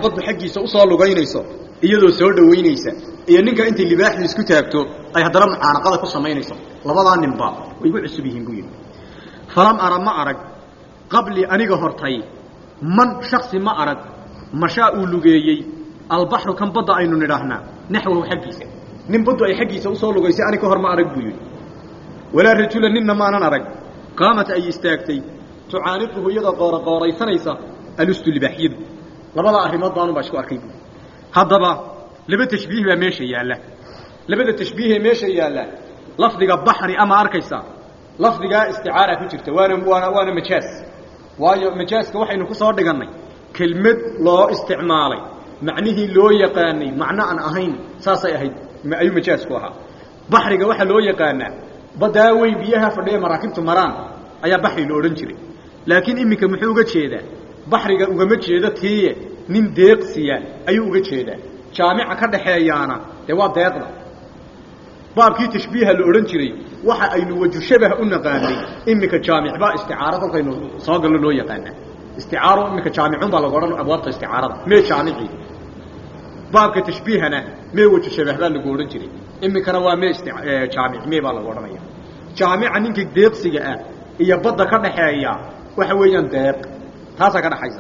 baddu xaggiisa usoo lugaynayso iyadoo soo dhowaynaysa iyo ninka intay libaaxdu isku taagto ay haddana mucaanaqada ku samaynayso labadaa ninba way igu cusub yihiin buu yidhi falam ara ma arag qablii aniga hortay man shaksi ma arag mashaa uu lugeeyey albaxru kan badda aynu nidhaahnaa naxwahu xaggiisa nin baddu ay xaggiisa usoo lugaysay ani ka hor ma arag buu yidhi walaa rajula ninna maanan arag qaamat ay istaagtay tucaaniquhu iyadoo qooroqooraysanaysa alustu libaaxyadu labada arrimood baanu baa isku arkay buui haddaba laba tashbiih baa meesha yaalla labada tashbiihee meesha yaalla lafdiga baxri ama arkaysa lafdigaa isticaara ku jirta waana waana waana majaas waayo majaaska waxaynu ku soo dhigannay kelmad loo isticmaalay macnihii loo yaqaanay macno aan ahayn saasay ahayd ayuu majaasku ahaa baxriga waxaa loo yaqaanaa baddaa weyn biyaha fadhiya maraakibtu maraan ayaa baxri la odhan jiray laakiin iminka muxuu uga jeedaa baxriga ugama jeedo tiiye nin deeqsiya ayuu uga jeedaa jaamica ka dhaxeeyaana dee waa deeqda baabkii tashbiiha la odhan jiray waxa aynu waju shabah u naqaanay iminka jaamicbaa isticaaro kolkaynu soo galno loo yaqaanaa isticaaro iminka jaamicun baa lagu odhan abwaabta isticaarada mee jaamicii baabka tashbiihana mee waju shabah baa lagu odhan jiray iminkana waa mee jaamic mee baa lagu odhanaya jaamica ninka deeqsiga ah iyo badda ka dhaxeeya waxa weeyaan deeq taasaa ka dhaxaysa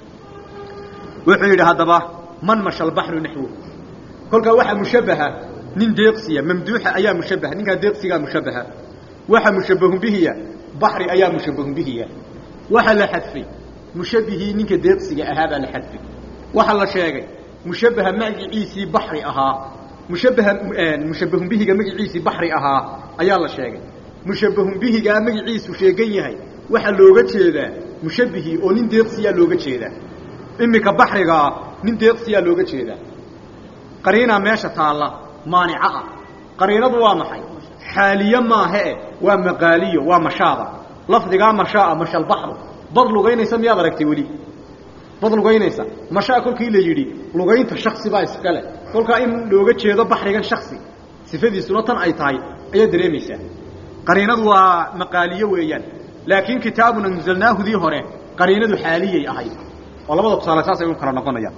wuxuu yidhi haddaba man masha albaxru naxwo kolkaa waxaa mushabbaha nin deeqsiya mamduuxa ayaa mushabbaha ninkaa deeqsigaa mushabbaha waxa mushabbahun bihiya baxri ayaa mushabbahun bihiya waxaa la xadfay mushabbihii ninka deeqsiga ahaa baa la xadfay waxaa la sheegay mushabbaha magiciisii baxri ahaa mushabbaha mushabbahun bihiga magiciisii baxri ahaa ayaa la sheegay mushabbahun bihigaa magiciisu sheegan yahay waxaa looga jeedaa mushabbihii oo nin deeqsiyaa looga jeedaa iminka baxrigaa nin deeqsiyaa looga jeedaa qariinaa meesha taalla maanica ah qariinadu waa maxay xaaliye maahae waa maqaaliyo waa mashaada lafdigaa mashaaa mashalbaxru bad lugaynaysa miyaad aragtay weli bad lugaynaysa mashaa kolkii la yidhi lugaynta shaksi baa iskale kolkaa in looga jeedo baxrigan shaksi sifadiisuna tan ay tahay ayaad dareemaysaa qariinadu waa maqaaliyo weeyaan laakiin kitaabun anzalnaahudii hore qariinadu xaaliyay ahayd oo labada tusaale saasay u kala noqonayaan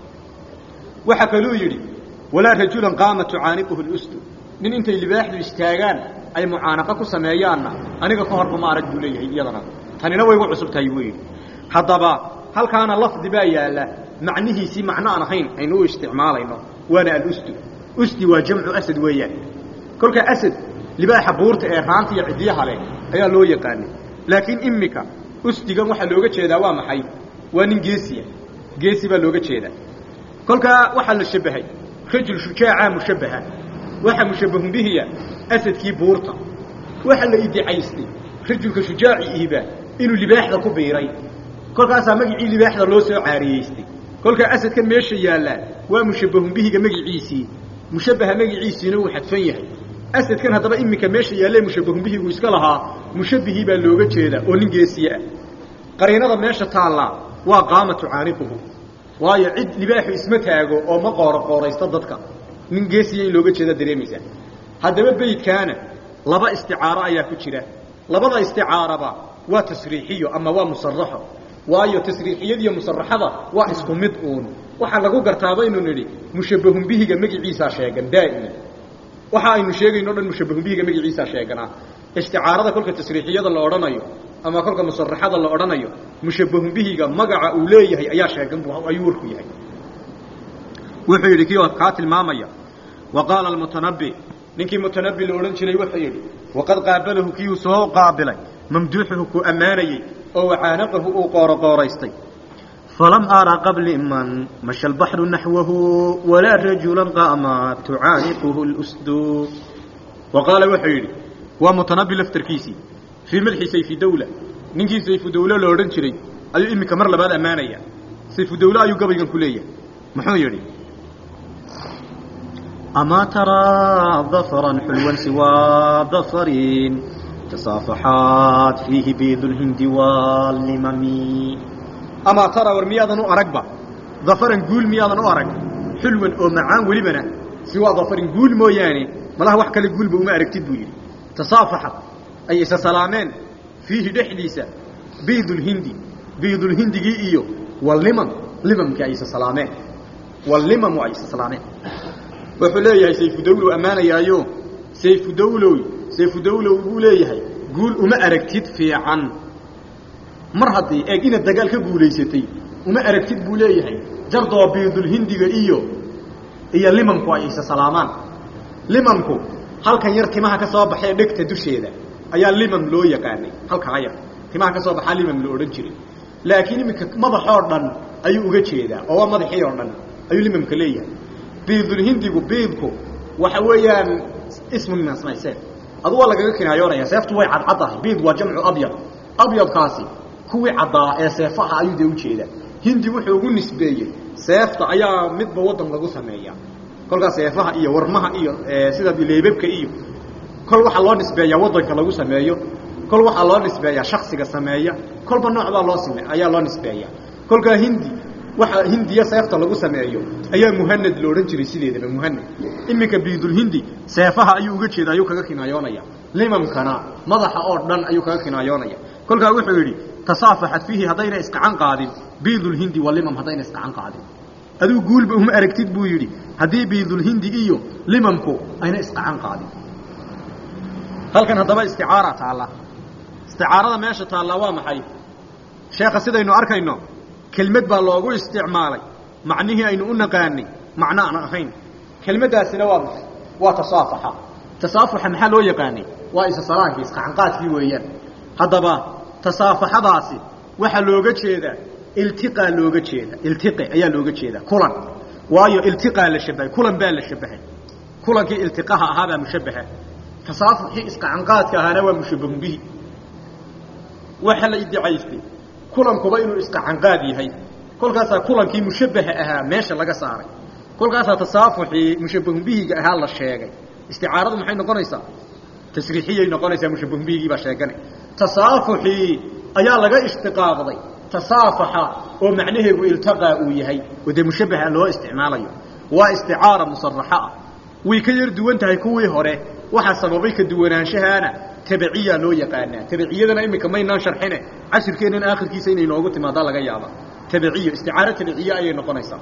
waxaa kaluu yidhi walaa rajulan qaama tucaaniquhu lustu nin intay libaaxdu istaagaan ay mucaanaqa ku sameeyaanna aniga ka horba ma arag buu leeyahay iyadana tanina way gu cusub tahay buu yidhi haddaba halkaana lafdi baa yaalla macnihiisii macno aan ahayn aynu u isticmaalayno waana alustu usti waa jamcu asad weeyaan kolkaa asad libaaxa buurta ee raanta iyo ciddiyaha leh ayaa loo yaqaanay laakiin imika ustigan waxaa looga jeedaa waa maxay waa nin geesiya geesi baa looga jeedaa kolkaa waxaa la shabbahay rajul shujaacaa mushabbaha waxaa mushabbahun bihiya asadkii buurta waxaa la idicaystay rajulka shujaaci ihiba inuu libaaxda ku biiray kolkaasaa magicii libaaxda loo soo caariyeystay kolkaa asadkan meesha yaallaa waa mushabbahun bihiga magiciisii mushabbaha magiciisiina uu xadfan yahay asadkan haddaba iminka meesha yaallee mushabbahun bihigu iska lahaa mushabbihii baa looga jeedaa oo nin geesiye ah qariinada meesha taallaa waa qaama tucaaniquhu waayo cid libaaxu isma taago oo ma qooro qooraysto dadka nin geesiya in looga jeeda dareemaysaa haddaba beydkaana laba isticaaro ayaa ku jira labada isticaaraba waa tasriixiyo ama waa musaraxo waayo tasriixiyadiiyo musaraxada waa isku mid uun waxaa lagu gartaa baynu nidhi mushabbahun bihiga magiciisaa sheegan daa'ima waxa aynu sheegayno o dhan mushabbahun bihiga magiciisaa sheeganaa isticaarada kolka tasriixiyada la odhanayo ama kolka musaraxada la odhanayo mushabbahun bihiga magaca uu leeyahay ayaa sheegan bu ayuu warku yahay wuxuu yidhi kii kaa tilmaamaya wa qaala almutanabbi ninkii mutanabbi la odhan jiray wuxuu yidhi waqad qaabalahu kiiuu soo qaabilay mamduuxuhu ku ammaanayey oo wacaanaqahu uu qooroqooraystay falam ara qabli man masha albaxru naxwahu walaa rajulan qaama tucaaniquhu lusdu wa qaala wuxuu yidhi waa mutanabbi laftarkiisii fii madxi sayfi dawla ninkii sayfu dawle la odhan jiray ayuu iminka mar labaad ammaanaya sayfu dawle ayuu gabaygan ku leeyahay muxuu yidhi amaa taraa dafran xulwan siwaa dafarin tasaafaxaat fiihi biidulhindi waalimami amaa taraa war miyaadan u aragba dafaran guul miyaadan u arag xulwan oo macaan welibana siwaa dafarin guul mooyaane malaha wax kale guulba uma aragtid buu yidhi tasaafaxat ay isa salaameen fiihi dhexdiisa biidulhindi biidulhindigii iyo walniman limamkii ay isa salaameen walimamu ay isa salaameen wuxuu leeyahay sayfudawlow ammaanayaayo sayfudawlow sayfudawlow buu leeyahay guul uma aragtid fiican mar haddii eeg inaad dagaal ka guulaysatay uma aragtid buu leeyahay jardoo biidulhindiga iyo iyo limamku ay isa salaamaan limamku halkan yar timaha ka soo baxee dhegta dusheeda ayaa limam loo yaqaanay halkaa yar timaha ka soo baxaa limam la odhan jiray laakiin iminka madaxoo dhan ayuu uga jeedaa oo waa madaxii oo dhan ayuu limamka leeyahay biidulhindigu biidku waxa weeyaan ismu min asmaa seef adu waa lagaga kinaayoonaya seeftu way cadcaddahay biid waa jamcu abyad abyadkaasi kuwii caddaa ee seefaha ayuu dee ujeedaa hindi wuxuu ugu nisbeeyey seefta ayaa midba waddan lagu sameeyaa kolkaas seefaha iyo warmaha iyo sida leebabka iyo kol waxaa loo nisbeeyaa waddanka lagu sameeyo kol waxaa loo nisbeeyaa shaksiga sameeya kolba nooc baa loo same ayaa loo nisbeeyaa kolkaa hindi waxa hindiya seefta lagu sameeyo ayaa muhanad la odhan jiray sideedaba muhanad iminka biidulhindi seefaha ayuu uga jeeda ayuu kaga kinaayoonaya limamkana madaxa oo dhan ayuu kaga kinaayoonaya kolkaa wuxuu yidhi tasaafaxad fiihi haddayna isgacan qaadin biidulhindi walimam haddayna isgacan qaadin aduu guulba uma aragtid buu yidhi haddii biidulhindi iyo limamku ayna isgacan qaadin halkan haddaba isticaara taalla isticaarada meesha taallaa waa maxay sheekha sidaynu arkayno kelmad baa loogu isticmaalay macnihii aynu u naqaanay macno aan ahayn kelmaddaasina waa maxay waa tasaafaxa tasaafuxa maxaa loo yaqaanay waa isa salaankii isqacanqaadkii weeyaan haddaba tasaafaxadaasi waxaa looga jeedaa iltiqaa looga jeeda iltiqi ayaa looga jeedaa kulan waayo iltiqaa la shabahay kulan baa la shabahay kulankii iltiqaha ahaabaa mushabaha tasaafuxii isqacanqaadka ahaana waa mushabahun bihi waxa la iddicaystay kulankuba inuu isqacanqaad yahay kolkaasaa kulankii mushabaha ahaa meesha laga saaray kolkaasaa tasaafuxii mushabahun bihiga ahaa la sheegay isticaaradu maxay noqonaysaa tasriixiyay noqonaysaa mushabahun bihigii baa sheeganay tasaafuxii ayaa laga ishtiqaaqday tasaafaxa oo macnaheegu iltaqaa uu yahay oo dee mushabaha loo isticmaalayo waa isticaara musaraxa ah way ka yar duwan tahay kuwii hore waxaa sababay ka duwanaanshahaana tabiciyaa loo yaqaanaa tabiciyadana iminka maynaan sharxine cashirkeennan aakhirkiisa inay noogu timaadaa laga yaaba tabiciyo isticaaro tabiciye ayay noqonaysaa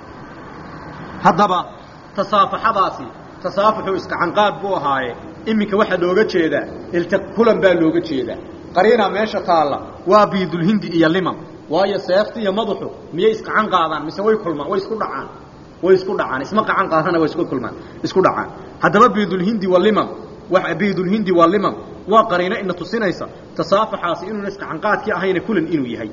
haddaba tasaafaxadaasi tasaafuxu iskacanqaad buu ahaaye iminka waxaa looga jeedaa ilti kulan baa looga jeedaa qariina meesha taalla waa biidulhindi iyo limam waayo seefta iyo madaxu miyay iskacan qaadaan mise way kulmaan way isku dhacaan way isku dhacaan isma qacan qaadana way isku kulmaan isku dhacaan haddaba biidulhindi waa limam wa biidulhindi waa limam waa qariino ina tusinaysa tasaafaxaasi inuuna iskacanqaadkii ahayna kulan inuu yahay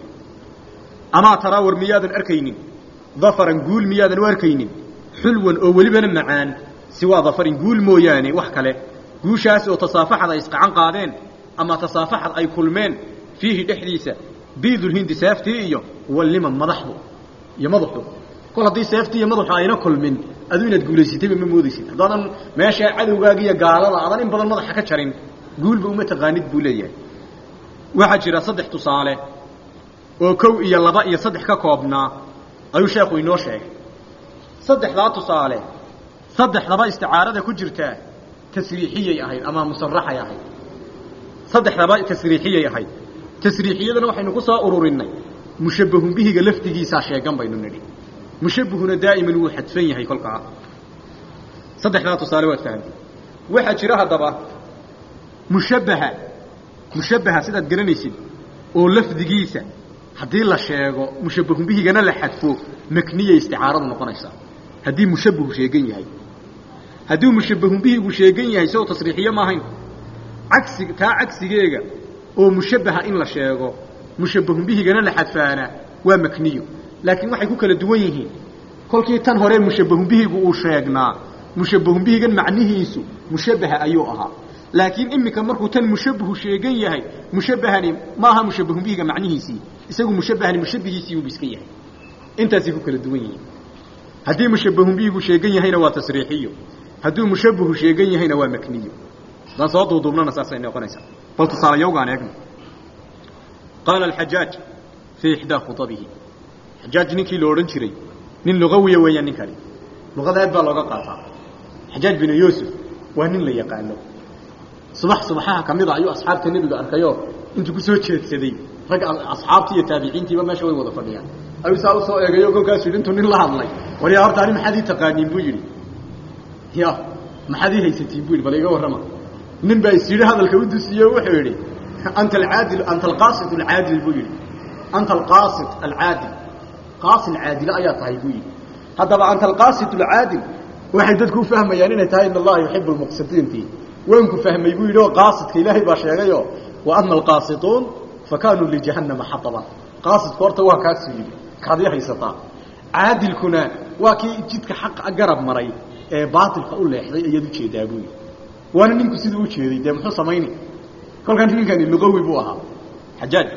amaa taraa war miyaadan arkaynin dafaran guul miyaadan u arkaynin xulwan oo welibana macaan siwaa dafarin guul mooyaane wax kale guushaas oo tasaafaxad ay isqacan qaadeen ama tasaafaxad ay kulmeen fiihi dhexdiisa biidulhindi seeftii iyo walimam madaxdu iyo madaxu kol haddii seeftii iyo madaxu ayna kulmin aduu inaad guulaysatayba ma moodaysid haddaadan meesha cadowgaaga iyo gaalada aadan in badan madaxa ka jarin guulba uma taqaanid buu leeyahay waxaa jira saddex tusaale oo kow iyo laba iyo saddex ka koobnaa ayuu sheekhu inoo sheegay saddexdaa tusaale saddexdaba isticaarada ku jirtaa tasriixiyay ahayd ama musaraxay ahayd saddexdaba tasriixiyay ahayd tasriixiyadana waxaynu ku soo ururinay mushabbahun bihiga laftigiisaa sheegan baynu nidhi mushabbahuna daa'iman wuu xadfan yahay kolkaa saddexdaa tusaale waad fahamtay waxaa jira haddaba mushabbaha mushabbaha sidaad garanaysid oo lafdigiisa haddii la sheego mushabbahun bihigana la xadfo makniyay isticaaradu noqonaysaa haddii mushabbahu sheegan yahay haddii mushabbahun bihigu sheegan yahay si oo tasriixiyo ma ahayn cagsi taa cagsigeega oo mushabbaha in la sheego mushabbahun bihigana la xadfaana waa makniyo laakiin waxay ku kala duwan yihiin kolkii tan hore mushabbahun bihigu uu sheegnaa mushabbahun bihigan macnihiisu mushabbaha ayuu ahaa laakiin iminka markuu tan mushabbahu sheegan yahay mushabbahani ma aha mushabbahun bihiga macnihiisii isagu mushabbahani mushabbihiisii uubu iska yahay intaasay ku kala duwan yihiin haddii mushabbahun bihigu sheegan yahayna waa tasriixiyo hadduu mushabbahu sheegan yahayna waa makniyo haddaan soo duuduubnana saasay noqonaysaa bal tusaalayowgaan eegno qaala alxajaaj fii ixdaa khutabihi xajaaj ninkii la odhan jiray nin lugawiya weeyaan ninkani luqada aad baa looga qaataa xajaaj binu yuusuf waa nin la yaqaano subax subaxaha ka mid a ayuu asxaabta nebiga arkayoo intuu ku soo jeedsaday rag asxaabtii iyo taabiciintiiba meesha way wada fadhiyaan ayuu saa usoo eegayo kolkaasuu yidhi intuu nin la hadlay waryaa horta ani maxaad ii taqaaniin buu yidhi ya maxaad ii haysatiin bu yidhi bal iga warrama nin baa is yidhi hadalka u dusiye o wuxuu yidhi anta alcaadil anta alqaasid alcaadil buu yidhi anta alqaasid alcaadil qaasid caadile ayaa tahay buu yidhi haddaba anta alqaasid alcaadil waxay dadku u fahmayaan inay tahay in allaha yuxibu lmuqsidiinti waanku fahmay buu yidhi oo qaasidka ilaahay baa sheegayo wa ama alqaasituun fa kaanuu lijahannama xataban qaasidku horta waa kaasuu yidhi kaad ii haysataa caadilkuna waa kii jidka xaqa garab maray ee baatilka u leexday ayaad ujeedaa buu yidhi waana ninku siduu u jeeday dee muxuu samayni kolkaan ninkani luqawi buu ahaa xajaaj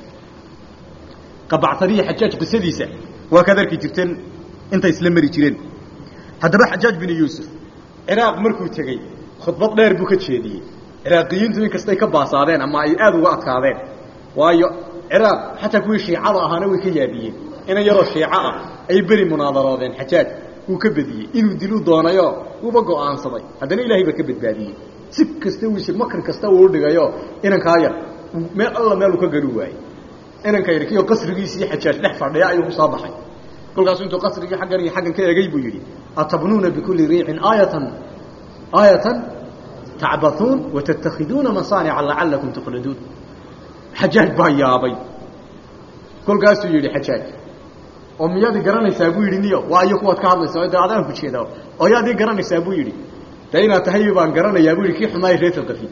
qabactaniya xajaaj qisadiisa waa kaad arki jirteen intay isla mari jireen haddaba xajaaj binu yuusuf ciraaq markuu tegey khudbad dheer buu ka jeediyey ciraaqiyiintu in kastay ka baasaadeen ama ay aada uga adkaadeen waayo ciraaq xataa kuwii shiicada ahaana way ka yaabiyeen inan yaroo shiico ah ay beri munaadaroodeen xajaaj wuu ka bediyey inuu diluu doonayo wuuba go'aansaday haddana ilaahay baa ka badbaadiyey si kasta wiise makri kasta uu dhigayo inankaa yar meel alla meel uu ka garu waayey inanka yar kiyo qasrigiisii xajaaj dhex fadhiya ayuu kusoo baxay kolkaasuu intuu qasrigii xaggan iyo xaggan ka egay buu yidhi atabnuuna bikulli riicin aayatan aayatan tacbathuun watattakhiduuna masaanica lacalakum tuqladuun xajaaj baa yaabay kolkaasuu yidhi xajaaj oo miyaad i garanaysaa buu yidhi niyo waa iyo kuwaad ka hadlaysaa de adaan ku jeeda oo yaad ii garanaysaa buu yidhi de inaad tahay baan garanayaa buu yidhi kii xumaay reer alqafi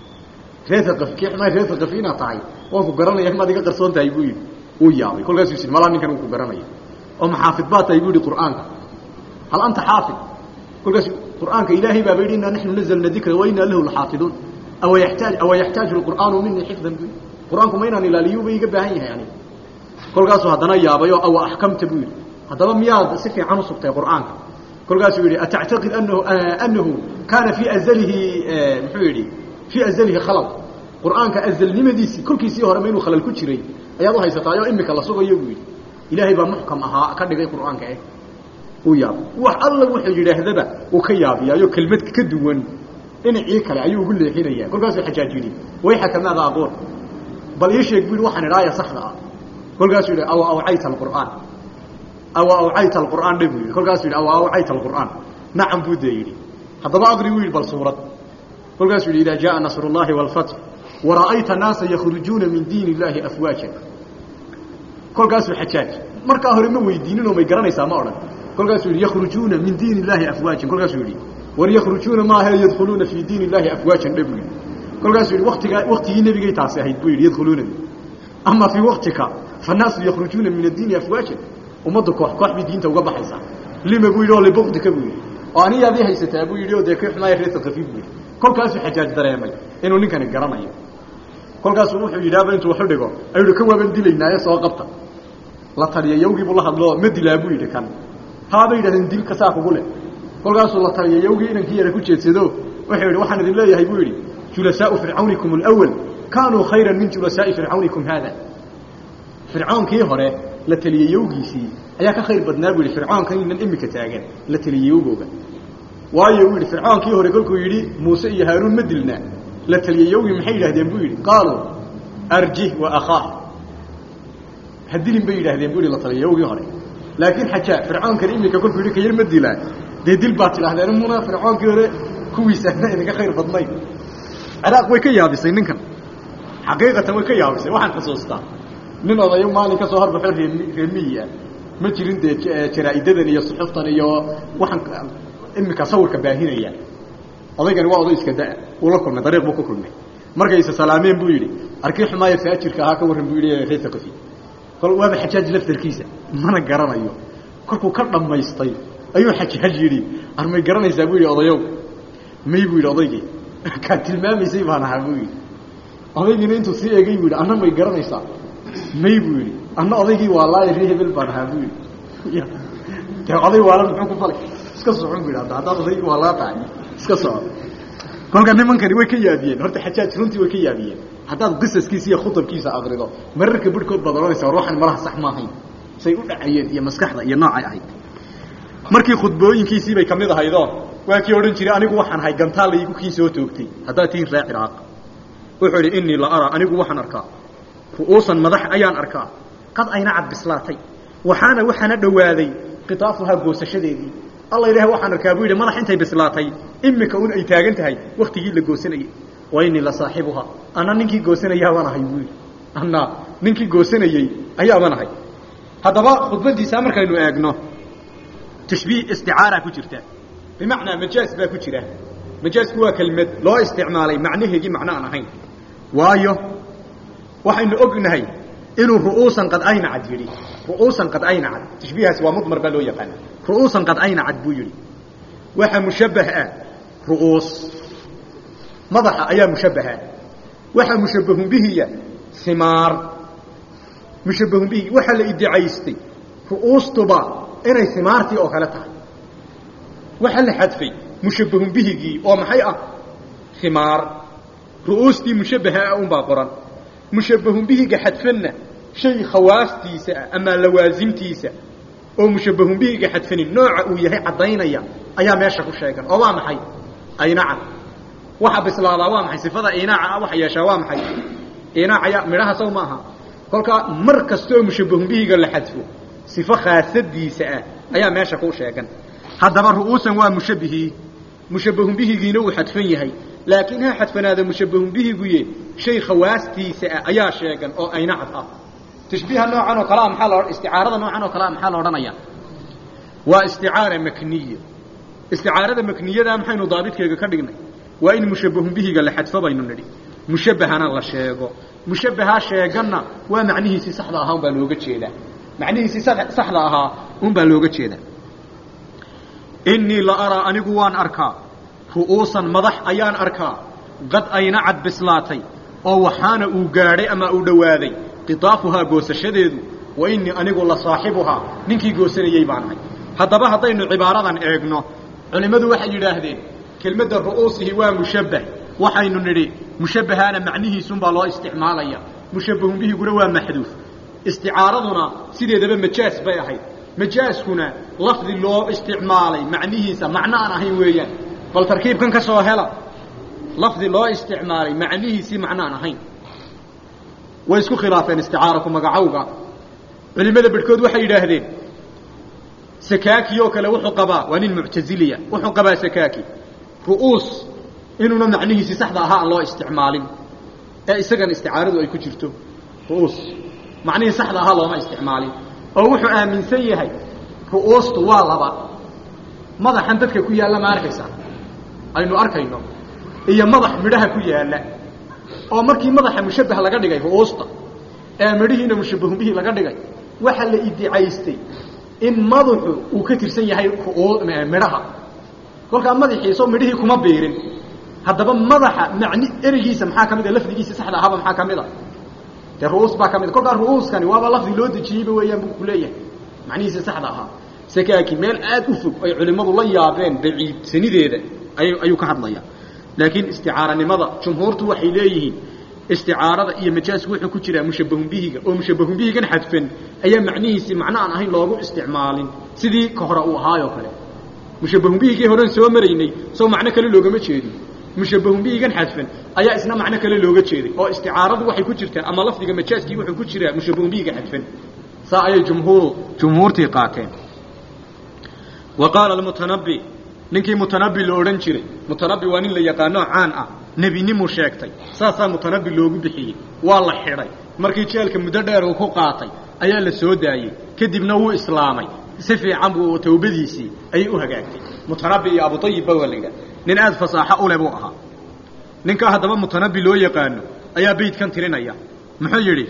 reer alqafi kii xumaay reer alqafi inaad tahay waan ku garanaya maad iga qarsoon tahay buu yidhi wuu yaabay kolkaasuu yidhi malaa ninkan uu ku garanaya oo maxaafid baa tahay buu yidhi qur'aanka hal anta xaafid kolkaas qur'aanka ilaahay baaba yidhi inaa naxnu nazalna dikra wa inaa lahu laxaafiduun awa yaxtaaj awa yaxtaaju lqur'aanu minii xifdan bu qur'aanku ma inaan ilaaliyuba iga baahan yahay aniga kolkaasuu haddana yaabayoo awa axkamta buu yidhi haddaba miyaad si fiican u sugtay qur'aanka kolkaasuu yidhi atactaqid anahu anahu kaana fii azalihi muxuu yidhi fii azalihi khalal qur'aanka azalnimadiisii kolkiisii hore ma inuu khalal ku jiray ayaad u haysataayoo imika la sugayo buu yidhi ilaahay baa muxkam ahaa ka dhigay qur'aanka eh uu yaabay wax alla wuxuu yidhaahdaba uu ka yaabiyaayo kelmad ka duwan dhinacii kale ayuu ugu leexinaya kolkaasuu xajaaj yidhi wayxaka maada aquul bal ii sheeg bu yidhi waxaan idhaaya saxda ah kolkaasuu yidhi awa awcayta alqur'aan awa awcayta alqur'aan dhe buu yidhi kolkaasuu yidhi awa awcayta alqur'aan nacam buu dee yidhi haddaba aqri buu yidhi bal suurad kolkaasuu yidhi idaa jaءa nasr اllahi wاlfatx wara'ayta naasa yakhrujuuna min diin illahi afwaaja kolkaasuu xajaaj markaa hore ma weydiininoo may garanaysaa ma odhan kolkaasuu yidhi yakhrujuuna min diin illahi afwaajan kolkaasuu yidhi war yakhrujuuna maaha yadkhuluuna fii diin illahi afwaajan dhe buu yidhi kolkaasuu yidhi watigaa waktigii nebigay taasi ahayd buu yidhi yadkhuluunadi ama fii waktika fannaasu yakhrujuuna min addiini afwaajan ummaddu koox koox bay diinta uga baxaysaa lima buu yidhi oo libukdika buu yidhi oo aniyaadii haysataa buu yidhi oo dee kii xumaaya reer alkafiif buu yidhi kolkaasuu xajaaj dareemay inuu ninkani garanayo kolkaasuu wuxuu yidhaaba intuu waxu dhigo ayuu yidhi kan waaban dilaynaaye soo qabta la taliya yawgiibuu la hadloo ma dilaa buu yidhi kan haabay yidhahdeen dilka saa kugu leh kolkaasuu la taliya yawgii inankii yara ku jeedsado wuxuu yidhi waxaan idin leeyahay buu yidhi julasaau fircawnikum alawal kaanuu khayran min julasaa'i fircawnikum haada fircoonkii hore la teliyey yowgiisii ayaa ka khayr badnaa buu yidhi fircoonkan inan imika taagan la teliyey yowgooga waayo uu yidhi fircoonkii hore kolkuu yidhi muuse iyo haaruun ma dilnaa la teliyey yowgii maxay yidhahdeen buu yidhi qaaluu arjih wa akhaah ha dilin bay yidhahdeen buu yidhi la taliya yowgii hore laakiin xajaa fircoonkan imika kolkuu yidhi kayar ma dilaa dee dil baad tidhahdeen muna fircoonkii hore kuwiisaana idinka khayr badnay ciraaq way ka yaabisay ninkan xaqiiqatan way ka yaabisay waxaan xusuustaa nin odayo maalin ka soo horbaxo ree reemiyi ah ma jirin dee jaraa'idadan iyo suxuftan iyo waxaan imika sawirka baahinaya odaygani waa oday iska da- uu la kulmay dariiq buu ku kulmay markayse salaameen buu yidhi arkii xumaaya faajirka ahaa ka warran buu yidhi reer thaqafi kol waaba xajaaj laftarkiisa mana garanayo kolkuu ka dhammaystay ayuu xajaaj yidhi armay garanaysaa buu yidhi odayow may buu yidhi odaygii kaa tilmaamaysay baan ahaa buu yidhi odaygiina intuu sii eegay buu yidhi anna may garanaysaa may buu yidhi anna odaygii waa laaya ree hebel baan ahaa buu yidhi dee oday waala muxuu ku falay iska socon bu yidhi hadda haddaad odaygii waa laa tahay iska soco kolka nimankani way ka yaabiyeen horta xajaaj runtii way ka yaabiyeen haddaad qisaskiisa iyo khutabkiisa akrido mararka birhkood baad ohanaysa war waxan malaha sax maahayn say u dhacayeen iyo maskaxda iyo noocay ahayd markii khudbooyinkiisii bay kamid ahaydoo waa kii odhan jiray anigu waxaan ahay gantaal laygu kii soo toogtay haddaad tihiin ree ciraaq wuxuu idhi innii la araa anigu waxaan arkaa ru'uusan madax ayaan arkaa qad ayna cad bislaatay waxaana waxaana dhowaaday qitaafuhaa goosashadeedii alla ilaah waxaan arkaa buu yidhi madax intay bislaatay imika un ay taagan tahay waktigii la goosanayey wa innii la saaxibuhaa ana ninkii goosanayaabaan ahay buu yidhi ana ninkii goosanayey ayaabaan ahay haddaba khudbadiisa markaynu eegno tashbiih isticaara ku jirta bimacnaa majaaz baa ku jira majaazku waa kelmad loo isticmaalay macnaheegii macno aan ahayn waayo waxaynu ognahay inuu ru'uusan qad aynacad yidhi ru'uusan qad aynacad tashbiihaasi waa mudmar baa loo yaqaana ru'uusan qad aynacad buu yidhi waxa mushabbah ah ru'uus madaxa ayaa mushabbaha waxa mushabbahun bihiya simaar mushabbahun bihi waxaa la iddicaystay ru'uustuba inay simaartii oo kale tahay waxaa la xadfay mushabbahun bihigii oo maxay ah simaar ru'uustii mushabbaha ah unbaa qoran mushabbahun bihiga xadfanna shay khawaastiisa ah ama lawaasimtiisa oo mushabbahun bihiga xadfanin nooca uu yahay caddaynaya ayaa meesha ku sheegan oo waa maxay aynacad waxa bislaadaa waa maxay sifada inaaca ah waxa yeeshaa waa maxay inaacaya midhaha saw ma aha kolkaa mar kastaoo mushabbahun bihiga la xadfo sifo khaasadiisa ah ayaa meesha ku sheegan haddaba ru'uusan waa mushabbihii mushabbahun bihigiina uu xadfan yahay laakiin ha xadfanaada mushabbahun bihiguye shay khawaastiisa ah ayaa sheegan oo aynacad ah tashbiiha noocan oo kalea maxaa lo isticaarada noocan oo kalea maxaa la odhanaya waa isticaara makniya isticaarada makniyada maxaynu daabidkeega ka dhignay waa in mushabbahun bihiga la xadfo baynu nidhi mushabbahana la sheego mushabbahaa sheeganna waa macnihiisii saxda ahaa unbaa looga jeedaa macnihiisii saxda ahaa unbaa looga jeedaa innii la araa anigu waan arkaa ru'uusan madax ayaan arkaa qad aynacad bislaatay oo waxaana uu gaadhay ama uu dhowaaday qitaafuhaa goosashadeedu wa innii anigu la saaxibuhaa ninkii goosanayey baan ahay haddaba haddaynu cibaaradan eegno culimmadu waxay yidhaahdeen kelmadda ru'uusihi waa mushabbah waxaynu nidhi mushabbahaana macnihiisunbaa loo isticmaalaya mushabbahun bihiguna waa maxduuf isticaaraduna sideedaba majaas bay ahayd majaaskuna lafdi loo isticmaalay macnihiisa macno aan ahayn weeyaan bal tarkiibkan ka soo hela lafdi loo isticmaalay macnihiisii macno aan ahayn way isku khilaafeen isticaaraku magacowga culimmada bedhkood waxay yidhaahdeen sakaaki oo kale wuxuu qabaa waa nin muctaziliya wuxuu qabaa sakaaki ru'uus inuuna macnihiisii saxda ahaa aan loo isticmaalin ee isagan isticaaradu ay ku jirto ru'uus macnihii saxda ahaa looma isticmaalin oo wuxuu aaminsan yahay ru'uustu waa laba madaxan dadka ku yaalla ma arkaysaa aynu arkayno iyo madax midhaha ku yaalla oo markii madaxa mushabbah laga dhigay ru'uusta ee midhihiina mushabbahun bihi laga dhigay waxaa la iddicaystay in madaxu uu ka tirsan yahay midhaha kolkaa madaxiisoo midhihii kuma biirin haddaba madaxa macni ereygiisa maxaa ka mid a lafdigiisa saxda ahaaba maxaa ka mid a dee ru'uus baa ka mid kolkaa ru'uuskani waaba lafdi loo dejiyeyba weeyaan buu ku leeyahay macnihiisa saxda ahaa sakaaki meel aad u fog ay culimmadu la yaabeen baciidsanideeda ay ayuu ka hadlaya laakiin isticaaranimada jumhuurtu waxay leeyihiin isticaarada iyo majaasku wuxuu ku jiraa mushabbahun bihiga oo mushabbahun bihigan xadfan ayaa macnihiisii macno aan ahayn loogu isticmaalin sidii ka hore uu ahaayoo kale mushabbahun bihigii horen soo maraynay soo macno kale loogama jeedin mushabbahun bihigan xadfan ayaa isna macno kale looga jeeday oo isticaaradu waxay ku jirtaa ama lafdiga majaaskii wuxuu ku jiraa mushabbahun bihiga xadfan saa ayay jumhuuru jumhuurtii qaateen wa qaala almutanabbi ninkii mutanabbi la odhan jiray mutanabbi waa nin la yaqaanoo caan ah nebinimuu sheegtay saasaa mutanabbi loogu bixiyey waa la xidhay markii jeelka muddo dheer uu ku qaatay ayaa la soo daayey kadibna wuu islaamay si fiican buu tawbadiisii ayay u hagaagtay mutanabbi iyo abutayibba waa la yidhaha nin aad fasaaxo u leh buu ahaa ninkaa haddaba mutanabbi loo yaqaano ayaa beydkan tirinaya muxuu yidhi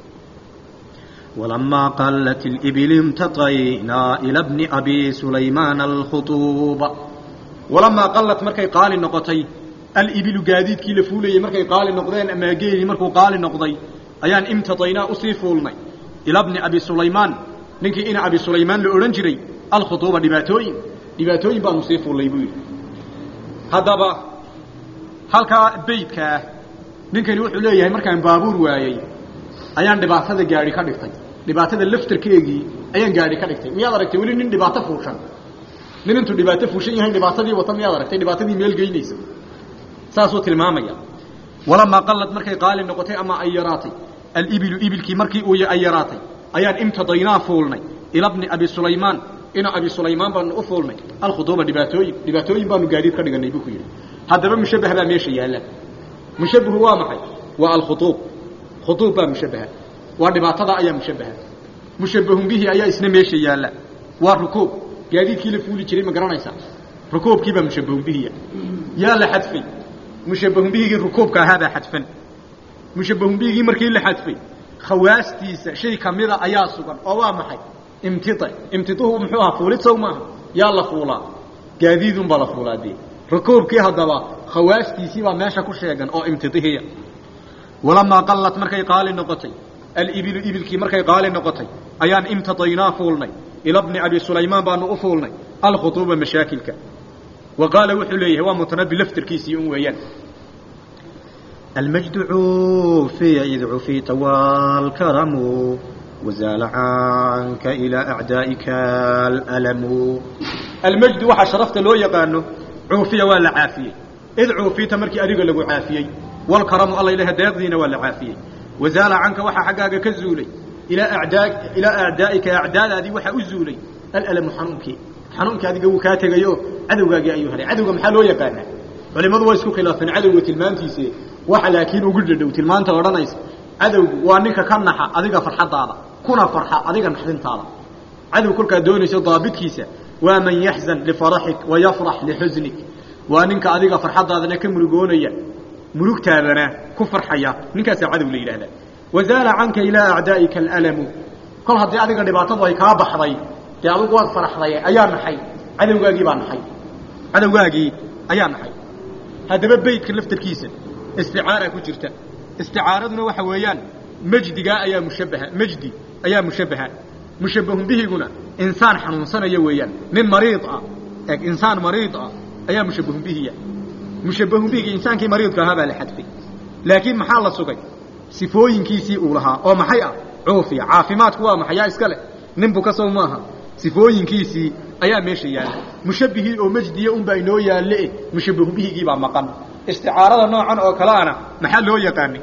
ولما قلت الإبل امتطينا إلى ابن أبي سليمان الخطوب walamaa qallat markay qaali noqotay alibilu gaadiidkii la fuulayey markay qaali noqdeen ama geeli markuu qaali noqday ayaan imtadaynaa usii fuulnay ila bni abi sulaymaan ninkii ina abi sulaymaan la odhan jiray alkhutuuba dhibaatooyin dhibaatooyin baanu sii fuullay buu yidhi haddaba halkaa beydka ah ninkani wuxuu leeyahay markaan baabuur waayey ayaan dhibaatada gaadhi ka dhigtay dhibaatada laftarkeegii ayaan gaadhi ka dhigtay miyaad aragtay weli nin dhibaato fuushan nin intuu dhibaato fuushan yahay dhibaatadii wata miyaad aragtay dhibaatadii meel geynaysa saasuu tilmaamaya walamaa qallad markay qaali noqotay ama ay yaraatay alibilu ibilkii markii uu ay yaraatay ayaan imtadaynaa fuulnay ila bni abi sulaymaan ina abi sulaymaan baanu u fuulnay alkhuduuba dhibaatooyin dhibaatooyin baanu gaadiid ka dhiganay buu ku yidhi haddaba mushabbah baa meesha yaalla mushabbahu waa maxay waa alkhuduub khuduub baa mushabbaha waa dhibaatada ayaa mushabbaha mushabbahun bihi ayaa isna meesha yaalla waa rukuub gaadiidkii la fuuli jiray ma garanaysaa rukuubkiibaa mushabbahun bihiya yaa la xadfay mushabbahun bihigii rukuubka ahaabaa xadfan mushabbahun bihigii markii la xadfay khawaastiisa shay kamida ayaa sugan oo waa maxay imtida imtiduhu muxuu ahaa fuulid sow maaha yaa la fuulaa gaadiidunbaa la fuulaa dee rukuubkii haddaba khawaastiisii baa meesha ku sheegan oo imtidihiya walamaa qallat markay qaali noqotay alibilu ibilkii markay qaali noqotay ayaan imtadaynaa fuulnay ila bni abi sulaymaan baanu u fuulnay alkhutuuba mashaakilka wa qaala wuxuu leeyahay waa mutanabi laftirkiisii un weeyaan المجد عوفي إذ عفيت والكرم وزال عنك إلى أعدائك الألم almajdu waxaa sharafta loo yaqaano cuufiya waa la caafiyey id cuufiyta markii adiga lagu caafiyey walkaramu alla ilaha deeqdiina waa la caafiyey wazaala canka waxaa xaggaaga ka zuulay ilaa adaa ilaa acdaa'ika acdaadaadii waxaa u zuulay alalamu xanuunkii xanuunkii adiga wuu kaa tegayo cadowgaagii ayuu helay cadowga maxaa loo yaqaanaa culimmadu waa isku khilaafeen cadowga tilmaantiise waxa laakiin ugu dhadhow tilmaanta odhanaysa cadowgu waa ninka ka naxa adiga farxadaada kuna farxa adiga naxdintaada cadow kolkaad doonayso daabidkiisa waa man yaxzan lifaraxik wayafrax lixusnik waa ninka adiga farxadaadana ka murugoonaya murugtaadana ku farxaya ninkaasaa cadow la yidhahdaa wazaala canka ilaa acdaa'ika alalamu kol haddii adiga dhibaatadu ay kaa baxday dee adigu waad faraxday ayaa naxay cadowgaagii baa naxay cadowgaagii ayaa naxay haddaba beydka laftarkiisa isticaara ku jirta isticaaraduna waxa weeyaan majdigaa ayaa mushabbaha majdi ayaa mushabbaha mushabbahun bihiguna insaan xanuunsanaya weeyaan nin mariid ah eeg insaan mariid ah ayaa mushabbahun bihiya mushabbahun bihiga insaankii mariidka ahaa baa la xadfay laakiin maxaa la sugay sifooyinkiisii uu lahaa oo maxay ah cuufiya caafimaadku waa maxay yaa iska leh nin buka sow maaha sifooyinkiisii ayaa meesha yaalla mushabbihii oo majdiya unbaa inoo yaalle mushabbahun bihigii baa maqan isticaarada noocan oo kaleana maxaa loo yaqaanay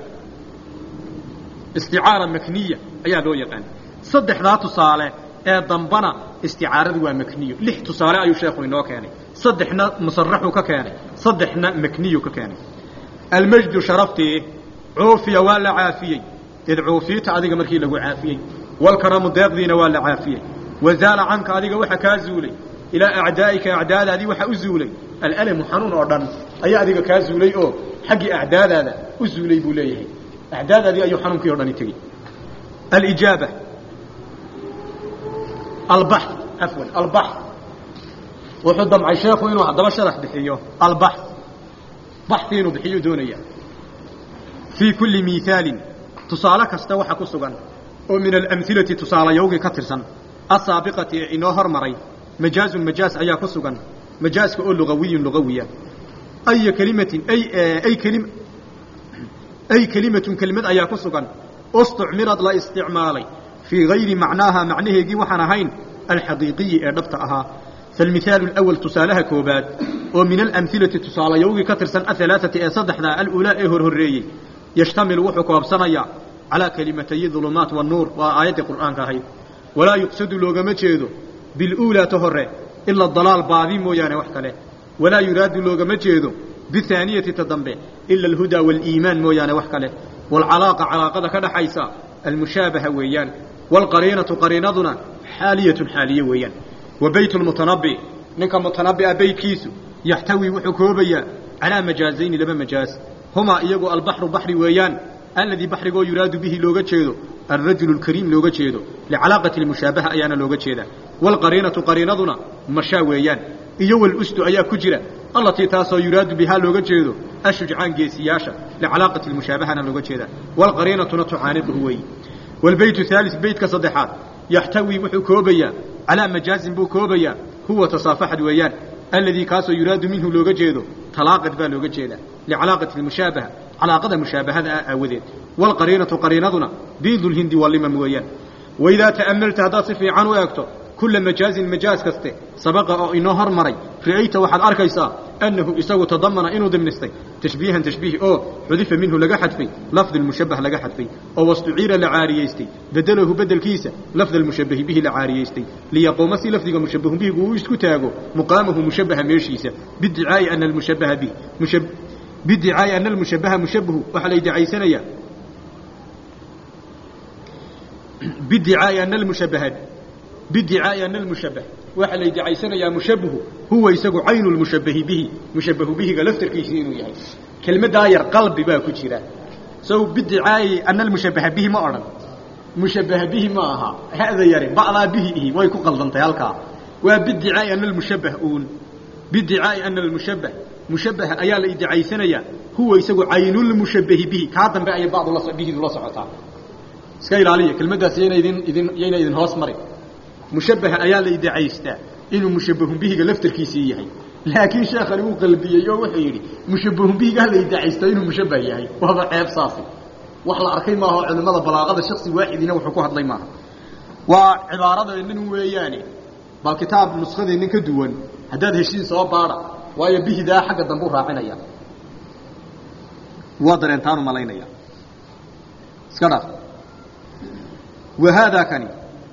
isticaara makniya ayaa loo yaqaanay saddexdaa tusaale ee dambana isticaaradu waa makniyo lix tusaale ayuu sheekhu inoo keenay saddexna musaraxuu ka keenay saddexna makniyu ka keenay almajdu sharaftii cuufiya waa la caafiyey id cuufiyta adiga markii lagu caafiyey walkaramu deeqdiina waa la caafiyey wazaala canka adiga waxa kaa zuulay ilaa acdaa'ika acdaadaadii waxa u zuulay alalamu xanuun oo dhan ayaa adiga kaa zuulay oo xaggii acdaadaada u zuulay buu leeyahay acdaadaadii ayuu xanuunkii o dhani tegey alijaaba albax afwan albax wuxuu damcay sheekhu inuu haddaba sharax bixiyo albax baxi inuu bixiyuu doonaya fii kulli miihaalin tusaale kasta waxa ku sugan oo min alamhilati tusaalayowgii ka tirsan asaabiqati ee inoo hormaray majaazun majaaz ayaa ku sugan majaaska oo lugawiyun lugawiya aya kelimatin ay ay kelim ay kelimatun kelimad ayaa ku sugan ustucmirad la isticmaalay fii gayri macnaaha macnaheegii waxaan ahayn alxaqiiqiyi ee dhabta ahaa falmihaalu alawal tusaalaha koobaad oo min alamhilati tusaalayowgii ka tirsan ahalaaثati ee saddexdaa aluulaa ee horhoreeyey yashtamilu wuxuu koobsanayaa calaa kelimatayi dulumaat wanuur waa aayaddii qur'aanka ahayd walaa yuqsadu loogama jeedo biluulaa ta hore ila dalaal baadi mooyaane wax kale walaa yuraadu loogama jeedo bihaaniyati ta dambe ila alhudaa waaliimaan mooyaane wax kale waalcalaaqa calaaqada ka dhaxaysa almushaabaha weeyaan waalqariinatu qariinaduna xaaliyatun xaaliye weeyaan wa beyt lmutanabi ninka mutanabi'a beytkiisu yaxtawi wuxuu koobayaa calaa majaazayni laba majaaz humaa iyagu albaxru baxri weeyaan alladii baxrigoo yuraadu bihi looga jeedo alrajulu lkariim looga jeedo licalaaqati lmushaabaha ayaana looga jeedaa waalqariinatu qariinaduna mashaa weeyaan iyo walustu ayaa ku jira allatii taasoo yuraadu bihaa looga jeedo ashujcaan geesiyaasha licalaaqati lmushaabahana looga jeedaa waalqariinatuna tucaaniduhu weeyi waalbeytu haalis beytka saddexaad yaxtawi wuxuu koobayaa calaa majaazin buu koobayaa huwa tasaafaxad weeyaan alladii kaasoo yuraadu minhu looga jeedo talaaqad baa looga jeedaa licalaaqati lmushaabaha calaaqada mushaabahada ah aawadeed waalqariinatu qariinaduna biidulhindi walimam weeyaan waidaa ta'amalta haddaad si fiican u eegto kula majaazin majaaz kaste sabaqa oo inoo hormaray ra'ayta waxaad arkaysaa annahu isagu tadamana inuu dimnistay tashbiihan tashbiih oo xudifa minhu laga xadfay lafdi lmushabbah laga xadfay oo wastuciira la caariyaystay bedelahu bedelkiisa lafda almushabbahi bihi la caariyaystay liyaquuma si lafdiga mushabbahu bihigu uu isku taago muqaamahu mushabbaha meeshiisa bidicaa'i ana almushabbaha bih bidicaa'i ana almushabbaha mushabbahu waxaa la iddicaysanayaa bidicaa'i ana almushabbaha bidicaa'i ana almushabbah waxaa la iddicaysanayaa mushabbahu huwa isagu caynu lmushabbahi bihi mushabbahu bihiga laftarkiisii inuu yahay kelmaddaa yar qalbi baa ku jira sow bidicaa'i ana almushabbaha bihi ma odhan mushabbaha bihi ma aha hada yari ba'daa bihi ihi way ku qaldantay halkaa waa bidicaa'i ana almushabbah uun bidicaa'i ana almushabbah mushabbaha ayaa la iddicaysanayaa huwa isagu caynulmushabbahi bihi kaa dambe ayay bacdu la bihidu la socotaa iska ilaaliya kelmaddaas yayna idin idin yayna idin hoos marin mushabbaha ayaa la iddicaystaa inuu mushabbahun bihiga laftarkiisii yahay laakiin sheekhani uu qalbiyey oo wuxuu yidhi mushabbahun bihiga ha la iddicaystaa inuu mushabbah yahay waaba ceeb saasi wax la arkay maaha oo culimmada balaaqada shaksi waaxidina wuxuu ku hadlay maaha waa cibaaradeennan weeyaane bal kitaab nuskadeennan ka duwan haddaad heshiin soo baadha waayo bihidaa xagga dambuu raacinaya waa dareentaan u malaynaya iska dhaaf wa haadaa kani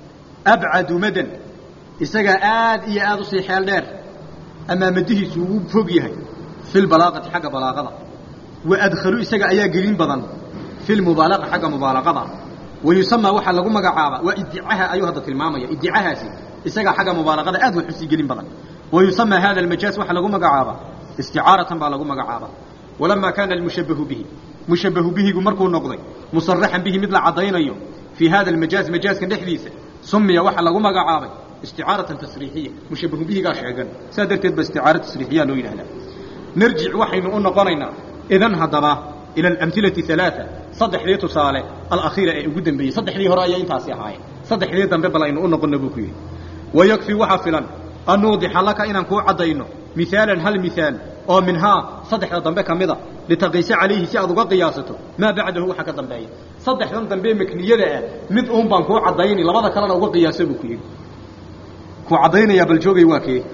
abcadu madan isagaa aad iyo aad usii xeel dheer amaa madihiisu ugu fog yahay fi lbalaaqati xagga balaaqada wa adkhalu isaga ayaa gelin badan fi lmubaalaqa xagga mubaalaqada wa yusamaa waxaa lagu magacaabaa waa iddicaha ayuu hadda tilmaamaya iddicahaasi isagaa xagga mubaalaqada aad wax usii gelin badan wa yusamaa hada almajaaz waxaa lagu magacaabaa isticaaratan baa lagu magacaabaa walamaa kaana almushabbahu bihi mushabbahu bihigu markuu noqday musaraxan bihi mid la caddaynayo fii hada almajaaz majaazkan dhexdiisa sumiya waxaa lagu magacaabay isticaaratan tasriixiya mushabbahu bihigaa sheegan saa darteed ba isticaara tasriixiya loo yidhahdaa narjic waxaynu u noqonaynaa idan haddaba ila alamhilati alaaa saddexdii tusaale alakhiira ee ugu dambeeyey saddexdii hore ayay intaasi ahaayeen saddexdii dambe bal aynu u noqonna buu ku yidhi wayakfi waxaa filan an nuudixa laka inaan kuu caddayno mihaalan hal mihaal oo minhaa saddexda dambe ka mida litaqiisa calayhi si aad uga qiyaasato maa bacdahu waxa ka dambeeya saddexdan dambe makniyada ah mid uun baan kuu caddayni labada kalena uga qiyaasa buu ku yidhi kuu caddaynayaa bal joogay waa kee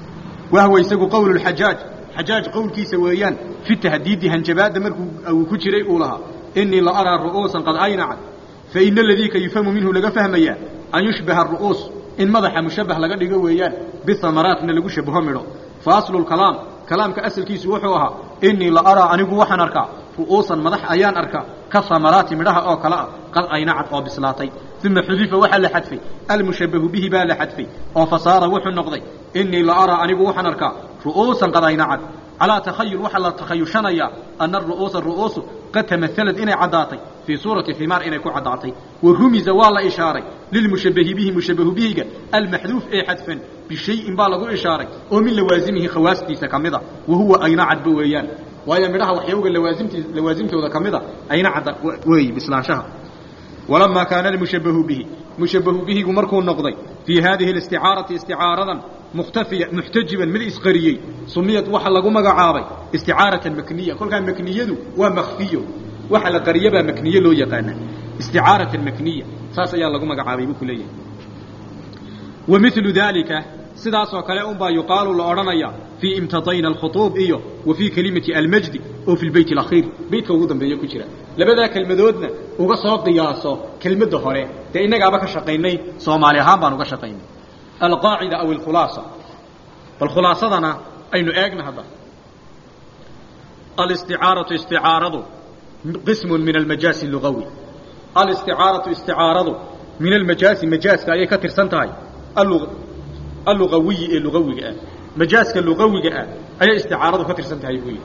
wahwa isagu qowlu lxajaaj xajaaj qowlkiisa weeyaan fi tahdiidi hanjabaadda markuu uu ku jiray uu lahaa inii la araa ru'uusan qad aynacat fa ina aladii ka yufhamu minhu laga fahmayaa an yushbaha aru'uus in madaxa mushabbah laga dhigo weeyaan bihamaraatna lagu shabaho midho fa aslu lkalaam kalaamka asalkiisu wuxuu ahaa inii la araa anigu waxaan arkaa ru'uusan madax ayaan arkaa ka hamaraati midhaha oo kale ah qad aynacad oo bislaatay uma xudifa waxaa la xadfay almushabbahu bihi baa la xadfay oo fasaara wuxuu noqday inii la araa anigu waxaan arkaa ru'uusan qad aynacad calaa takhayul waxaa la takhayushanayaa ana aru'uusa ru'uusu qad tamahalad inay caddaatay fii suurati ximaar inay ku caddaatay wa rumiza waa la ishaaray lilmushabbahi bihi mushabbahu bihiga almaxduuf ee xadfan bishayin baa lagu ishaaray oo min lawaasimihi khawaastiisa ka mida wa huwa aynacadba weeyaan waayo midhaha waxyowga lawaasimti lawaasimtooda ka mida aynacadda weey bislaanshaha walamaa kaana almushabbahu bihi mushabbahu bihigu markuu noqday fii haadihi alisticaarati isticaaradan mukhtafiya muxtajiban mid isqariyey sumiyad waxa lagu magacaabay isticaaratan makniya kolkaa makniyadu waa makfiyo waxa la qariyabaa makniye loo yaqaanaa isticaaratan makniya saas ayaa lagu magacaabay buu ku leeyahay wa milu daalika sidaasoo kale unbaa yuqaalu la odhanaya fii imtadayna alkhutuub iyo wa fii kelimati almajdi oo fi lbeyt alakhiir beytka ugu dambeeya ku jira labadaa kelmadoodna uga soo qiyaaso kelmadda hore dee innagaaba ka shaqaynay soomaali ahaan baan uga shaqaynay alqaacida aw alkhulaasa bal khulaasadana aynu eegna hadda alisticaaratu isticaaradu qismun min almajaasi lugawi alisticaaratu isticaaradu min almajaasi majaaska ayay ka tirsan tahay allugawiyi ee lugawiga ah majaaska lugawiga ah ayay isticaaradu ka tirsan tahay buu yidhi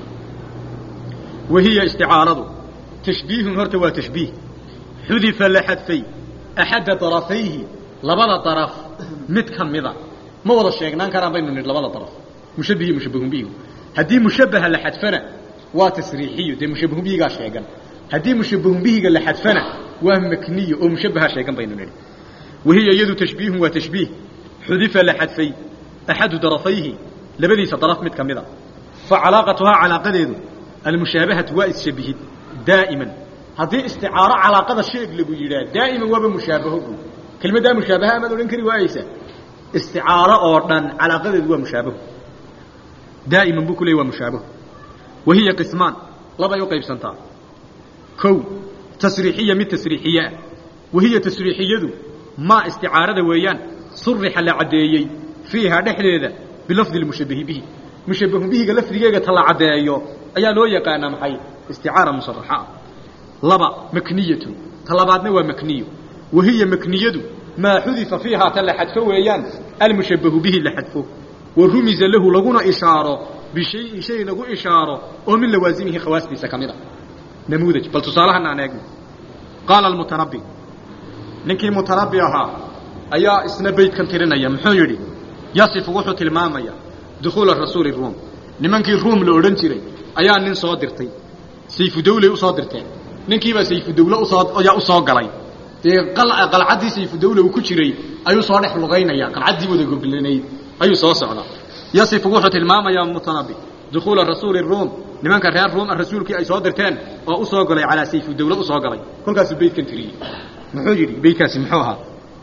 wa hiya isticaaradu tashbiihun horta waa tashbiih xudifa la xadfay axadda darafayhi labada daraf mid ka mida ma wada sheegnaan karaan baynu nidhi labada daraf mushabbihi mushabbahun bihigu haddii mushabbaha la xadfana waa tasriixiyo dee mushabbahun bihigaa sheegan haddii mushabbahun bihiga la xadfana waa makniyo oo mushabbaha sheegan baynu nidhi wahiya iyadu tashbiihun waa tashbiih xudifa la xadfay axadu darafayhi labadiisa daraf mid ka mida fa calaaqatuhaa calaaqadeedu almushaabahatu waa isshabihid daa'iman haddii isticaaro calaaqada sheeg lagu yidhaah daa'iman waaba mushaabaho buu kelmaddaa mushaabaha amaad odhan kari waayeysaa isticaaro oo dhan calaaqadeedu waa mushaabahu daa'iman buu ku leeyay waa mushaabahu wahiya qismaan labay u qaybsantaa kow tasriixiya mid tasriixiye ah wahiya tasriixiyadu maa isticaarada weeyaan surixa la caddeeyey fiiha dhexdeeda bilafdi lmushabahi bihi mushabahu bihiga lafdigeega ta la caddeeyo ayaa loo yaqaanaa maxay isticaara musaraxa ah laba makniyatun ta labaadna waa makniyo wahiya makniyadu maa xudifa fiihaa ta la xadfo weeyaan almushabahu bihi la xadfo wa rumiza lahu laguna ishaaro bishayin shay lagu ishaaro oo min lawaasimihi khawaastiisa ka mid a namuudaj bal tusaalahan aan eegno qaala almutanabbi ninkii mutanabbi ahaa ayaa isna beydkan tirinaya muxuu yidhi yasifu wuxuu tilmaamaya dukhuula rasuuli ruum nimankii ruum la odhan jiray ayaa nin soo dirtay sayfudawley usoo dirteen ninkiibaa sayfudawle usoo ayaa u soo galay dee qalcaddii sayfudawle uu ku jiray ayuu soo dhex lugaynaya qalcaddii wada goblanayd ayuu soo socdaa yasifu wuxuu tilmaamayaa mutanabbi dukhuula rasuuli ruum nimanka reer ruum rasuulkii ay soo dirteen oo u soo galay calaa sayfudawle usoo galay kolkaasuu beydkan tiriyey muxuu yidhi beydkaasi muxuu ahaa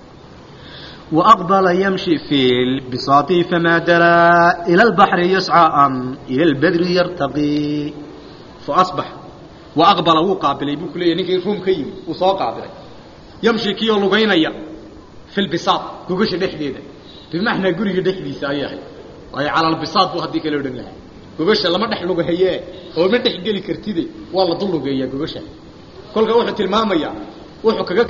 وأقبل يمشي في البساط فما درى إلى البحر يسعى أم إلى البدر يرتقي فأصبح وأقبل وقابل يبوك لي نكي روم كيم وصو قابل يمشي كيو لغينيا في البساط قوقش دحديده بمعنى قريق دحدي سايحي وهي على البساط بو هديك لو دن لها قوقش لما دح لغهيه oo ma dhex geli kartide waa la dullugeeyaa gogasha kolka wuxuu tilmaamayaa wuxuu kaga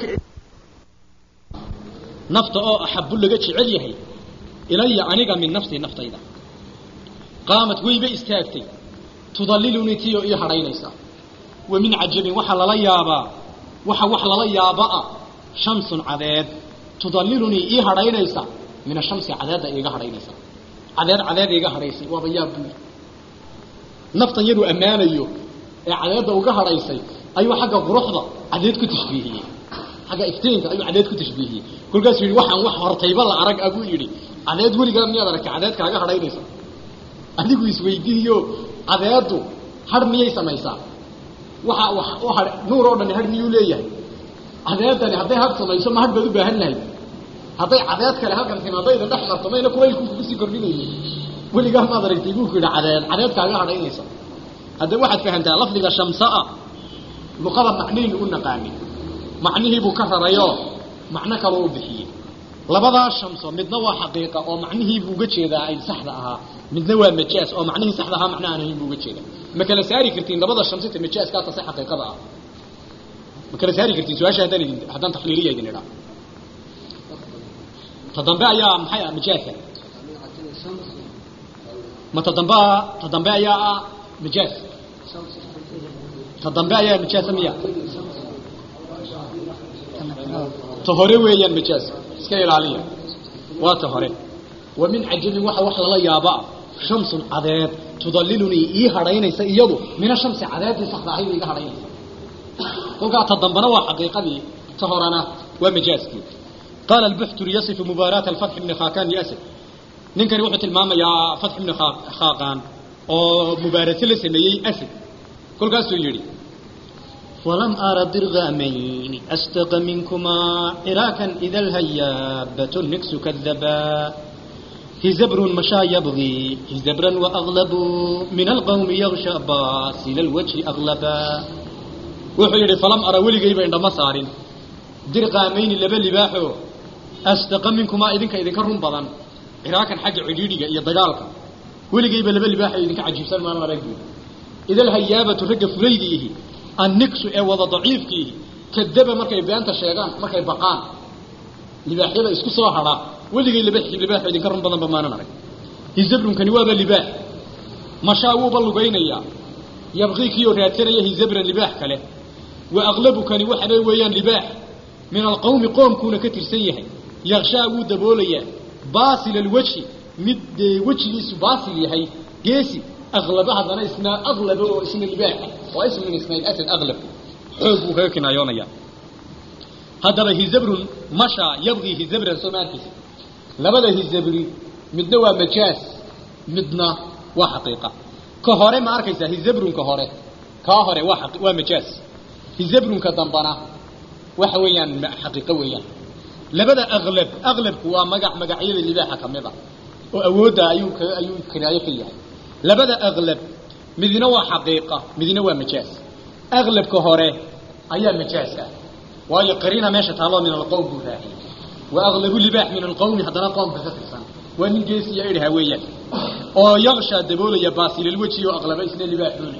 nafta oo axabu laga jecel yahay ilaya aniga min nafsii naftayda qaamad weyba istaagtay tudallilunii tiyo ii hadhaynaysa wa min cajabin waxaa lala yaabaa waxa wax lala yaabaa shamsun cadeed tudallilunii ii hadhaynaysa min ashamsi cadeedda iiga hadhaynaysa cadeed cadeed iiga hadhaysay waaba yaab buuri naftan yaduu ammaanayo ee cadeedda uga hadhaysay ayuu xagga quruxda cadeed ku tashbiihiyey xagga iftiinka ayuu cadeed ku tashbiihiyey kolkaasuu yidhi waxaan wax hortayba la arag abuu yidhi cadeed weligaa miyaad aragtay cadeed kaaga hadhaynaysa adigu isweydiiyo cadeeddu hadh miyay samaysaa waxa wax u ha nuur oo dhani hadh miyuu leeyahay cadeeddani hadday hadh samayso ma hadh baad u baahan lahayd hadday cadeed kale halkan timaadayda dhex marto mayna kulaylku kugu sii kordhinayay weligaa maad aragtay buu ku yidhi cadeed cadeed kaaga hadhaynaysa haddaba waxaad fahamtaa lafdiga shamsaa luqada macnihiinu u naqaanin macnihii buu ka rarayoo macno kaloo u bixiyey labadaa shamso midna waa xaqiiqa oo macnihii buu uga jeedaa ay saxda ahaa midna waa majaas oo macnihii saxda ahaa macno aan ahayn buu uga jeedaa ma kala saari kartiin labada shamsita majaaska tase xaqiiqada ah ma kala saari kartiin su-aasha haddaan idin haddaan taxliiliya idin idhaa ta dambe ayaa maxay ah majaaska ma ta dambe ta dambe ayaa ah majaas ta dambe ayaa majaasa miya ta hore weeyaan majaas iska ilaaliya waa ta hore wa min cajabin waxa wax lala yaabaa shamsun cadeed tudallilunii ii hadhaynaysa iyadu mina shamsi cadeeddii saxda ahayd iga hadhaynaysa kolkaa ta dambana waa xaqiiqadii ta horena waa majaaskii qaala albuxturi yasifu mubaaraata alfatx ibni khaakan liasad ninkani wuxuu tilmaamayaa fatx ibni khaaqaan oo mubaarase la sameeyey asad kolkaasuu yidhi ولم أر درغامين أستق منكما عراكا إذا الهيابة النكس كذبا هزبر مشى يبغي هزبرا وأغلب من القوم يغشى باسل الوجه أغلبا وحيد فلم أرى ولي قيبا عندما صار درغامين لبا لباحو أستق منكما إذن كإذن كرهم بضان عراكا حاجة عجيرية إيا ضغالك ولي قيبا لبا لباحو إذن كعجيب سلمان ورقب إذا الهيابة رقب فليديه النكس ee wada daciifkii kadaba markay beenta sheegaan markay baqaan libaaxyada isku soo hara weligay libaax libaax idinka run badan bamaanan arag hizabrunkani waaba libaax mashaa wuuba lugaynaya yabqiikiyo raadsanaya hizabran libaax kale wa aqlabukani waxabay weeyaan libaax min alqawmi qoomkuuna ka tirsan yahay yakshaa wuu daboolayaa baasil alwajhi mid dee wejigiisu baasil yahay geesi أغلب هذا اسمه أغلب اسم الباع واسم من اسم الأسد أغلب حب وهيك نايونيا هذا به زبر مشى يبغي زبر سماتي لبدا هي زبري مدنا ومجاز مدنا وحقيقة كهوري ما أركيسا هي زبر كهوري كهوري وحق ومجاز هي زبر كدنبنا وحويا حقيقة ويا labada aqlab aqlabku waa magac magacyada libaaxa ka mid a oo awoodda ayuu ka ayuu kinaayo ka yahay labada aqlab midna waa xaqiiqa midna waa majaaz aqlabka hore ayaa majaaz ah waayo qariina meesha taalo min alqowm buu raaciyay wa aqlabu libaax min alqowmi haddana qoomka ka tirsan waa nin geesiya idhaha weeyaan oo yaqshaa daboolaya baasililweji oo aqlaba isna libaaxooni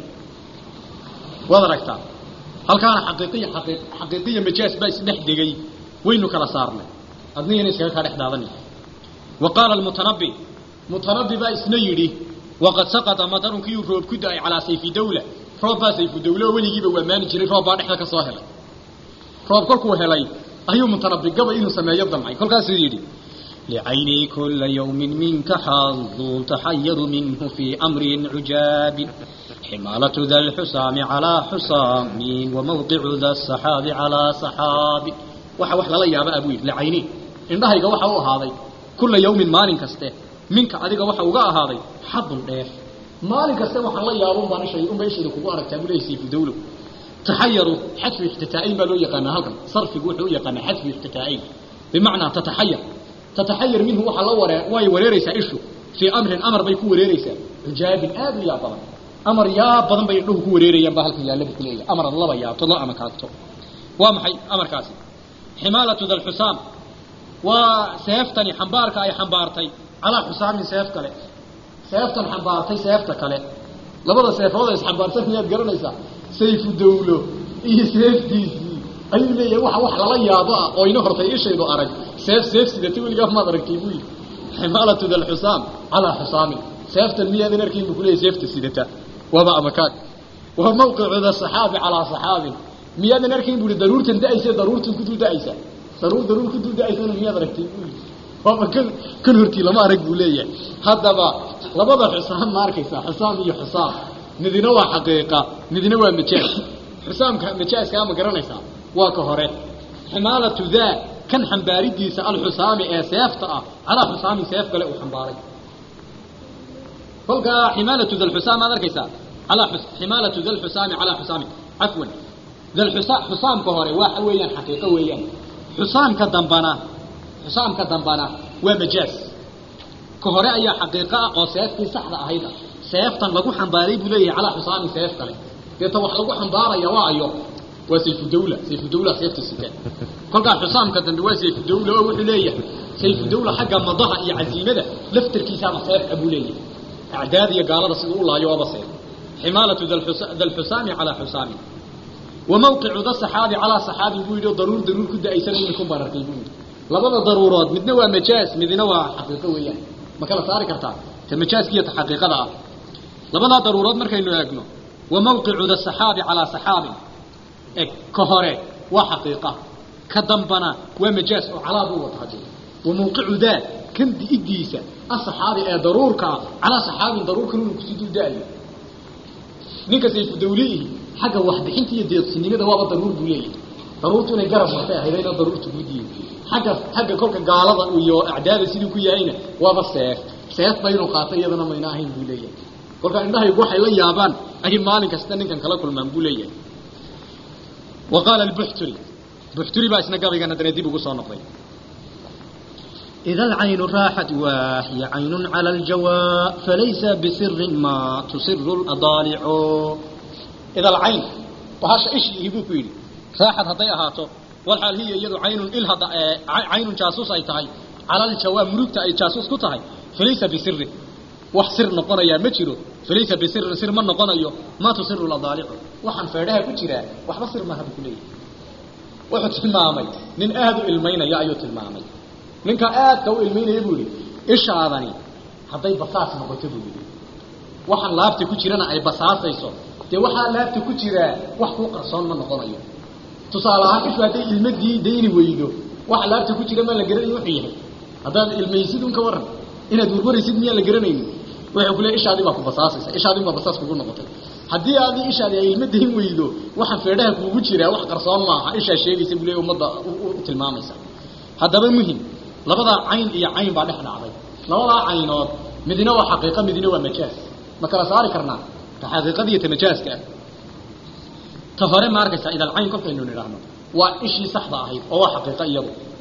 waad aragtaa halkaana xaqiiqiya xaqii xaqiiqiya majaaz baa isdhex degay waynu kala saarnay adnigana iskaga kaa dhex daadanay wa qaala almutanabbi mutanabbi baa isna yidhi waqad saqata madarunkii uu roob ku da-ay calaa sayfi dawla roob baa sayfu dawla oo weligiiba waa maani jiray roob baa dhexda ka soo helay roob kolkuu helay ayuu mutanabbi gabay inuu sameeyo damcay kolkaasuu yidhi لعيني كل يوم منك حظ تحير منه في أمر عجاب حمالة ذا الحسام على حسام وموقع ذا السحاب على سحاب waxa wax lala yaaba abu yidhi lacayni indhahayga waxa u ahaaday kulla yawmin maalin kaste minka adiga waxa uga ahaaday xadun dheef maalin kaste waxaan la yaabo umbaan ishay unba ishayda kugu aragtaa buu leeyahay sayfu dawlow taxayaru xadfu ixtitaa'iin baa loo yaqaanaa halkan sarfigu wuxuu u yaqaanaa xadfu ixtitaa'iin bimacnaa tataxayar tataxayar minhu waxaa la waree way wareeraysaa ishu fii amrin amar bay ku wareeraysaa xujaabin aad u yaa badan amar yaa badan bay indhuhu ku wareerayaan baa halkan yaalla buu ku leeyahay amar laba yaabto loo amakaagto waa maxay amarkaasi ximaalatu da lxusaam waa seeftani xambaarka ay xambaartay calaa xusaamin seef kale seeftan xambaartay seefta kale labada seefood ay isxambaarsan miyaad garanaysaa sayfu dawlo iyo seeftiisii ayuu leeyahay waxa wax lala yaabo ah oo ina hortay ishaydu arag seef seef sidata weligaa maad aragtay buu yidhi ximaalatu da lxusaam calaa xusaamin seeftan miyaadan arkayn buu kuleeyahay seefta sidata waaba amakaag waa mawqicu da saxaabi calaa saxaabin miyaadan arkayn bu i daruurtan da-aysa daruurtan ku dul da-aysa daruur daruur ku dul da-aysana miyaad aragtay bu yii waaba kan kan hortii lama arag buu leeyahay haddaba labada xusaam ma arkaysaa xusaam iyo xusaam midina waa xaqiiqa midina waa majaaz xusaamka majaazkaa ma garanaysaa waa ka hore ximaalatu daa kan xambaaridiisa alxusaami ee seefta ah calaa xusaamin seef kale uu xambaaray kolkaa ximaalatu da lxusaam maad arkaysaa alaa ximaalatu da lxusaami calaa xusaamin cafwan xusaamka hore waxa weeyaan xaqiiqo weeyaan xusaamka dambana xusaamka dambana waa majaaz ka hore ayaa xaqiiqo ah oo seeftii saxda ahayd ah seeftan lagu xambaaray buu leeyahay calaa xusaamin seef kale deeta wax lagu xambaaraya waa ayo waa sayfu dawla sayfu dawla seefta sita kolkaa xusaamka dambe waa sayfu dawla oo wuxuu leeyahay sayfu dawla xagga madaha iyo casiimada laftarkiisaaba seefka buu leeyahay acdaad iyo gaalada siduu u laayo waaba seef ximaalatu da lxusaami calaa xusaamin وموقع ذا الصحابي على صحابي بويدو ضرور ضرور كده ايسان منكم بارتي بويدو لبدا ضرورات مدنا وا مجاز مدنا وا حقيقه ويان ما كلا صار كرتا كمجاز كيه حقيقه ده لبدا ضرورات markaynu eegno وموقع ذا الصحابي على صحابي اك كهره وحقيقه كدنبنا ومجاز على بو وتحدي وموقع ذا كم دي اديسا الصحابي ee daruurka على صحابي daruurka inuu ku sidoo daayo ninka sayfu dawlihi xagga waxbixinta iyo deeqsinimada waaba daruur buu leeyahay daruurtu inay garab martay ahaydayna daruurta guudiye xagga xagga kolka gaalada iyo acdaada siduu ku yahayna waaba seef seef ba inuu qaatay iyadana mayna ahayn buu leeyahay kolka indhahaygu waxay la yaabaan ay maalin kasta ninkan kala kulmaan buu leeyahay wa qaala albuxturi buxturi baa isna gabaygana dana dib ugu soo noqday إذا العين راحت وهي عين على الجواء فليس بسر ما تصر الأضالع إذا العين وهاش إيش يبوك يلي راحت هضي أهاتو والحال هي يدو عين إلها عين جاسوس أي تهي على الجواء مروكة أي جاسوس كتهي فليس بسر وحسر نقنا يا مجرو فليس بسر سر من نقنا يو ما تصر الأضالع وحن فردها كتيرا وحبصر ما هذا كليه وحد تلمامي من أهدو المين يا أيو تلمامي ninka aadka u ilmeynaya buu yidhi ishaadani hadday basaas noqoto buu yidhi waxaan laabta ku jirana ay basaasayso dee waxaa laabta ku jiraa wax kuu qarsoon ma noqonayo tusaale ahaan ishu hadday ilmadii dayni weydo waxa laabta ku jira maa la garanayo wuxuu yahay haddaad ilmaysid un ka waran inaad warwaraysid miyaan la garanaynin wuxuu kule ishaadii baa ku basaasaysa ishaadii baa basaas kugu noqotay haddii aadii ishaadi ay ilma dayn weydo waxaan feedhaha kuugu jiraa wax qarsoon maaha ishaa sheegaysa buu le ummadda u tilmaamaysa haddaba muhim labadaa cayn iyo cayn baa dhex dhacday labadaa caynood midina waa xaqiiqa midina waa majaaz ma kala saari karnaa ta xaqiiqada iyo ta majaaska ah ta hore ma arkaysaa idal cayn kolkaynu nidhaahno waa ishii saxda ahayd oo waa xaqiiqa iyadu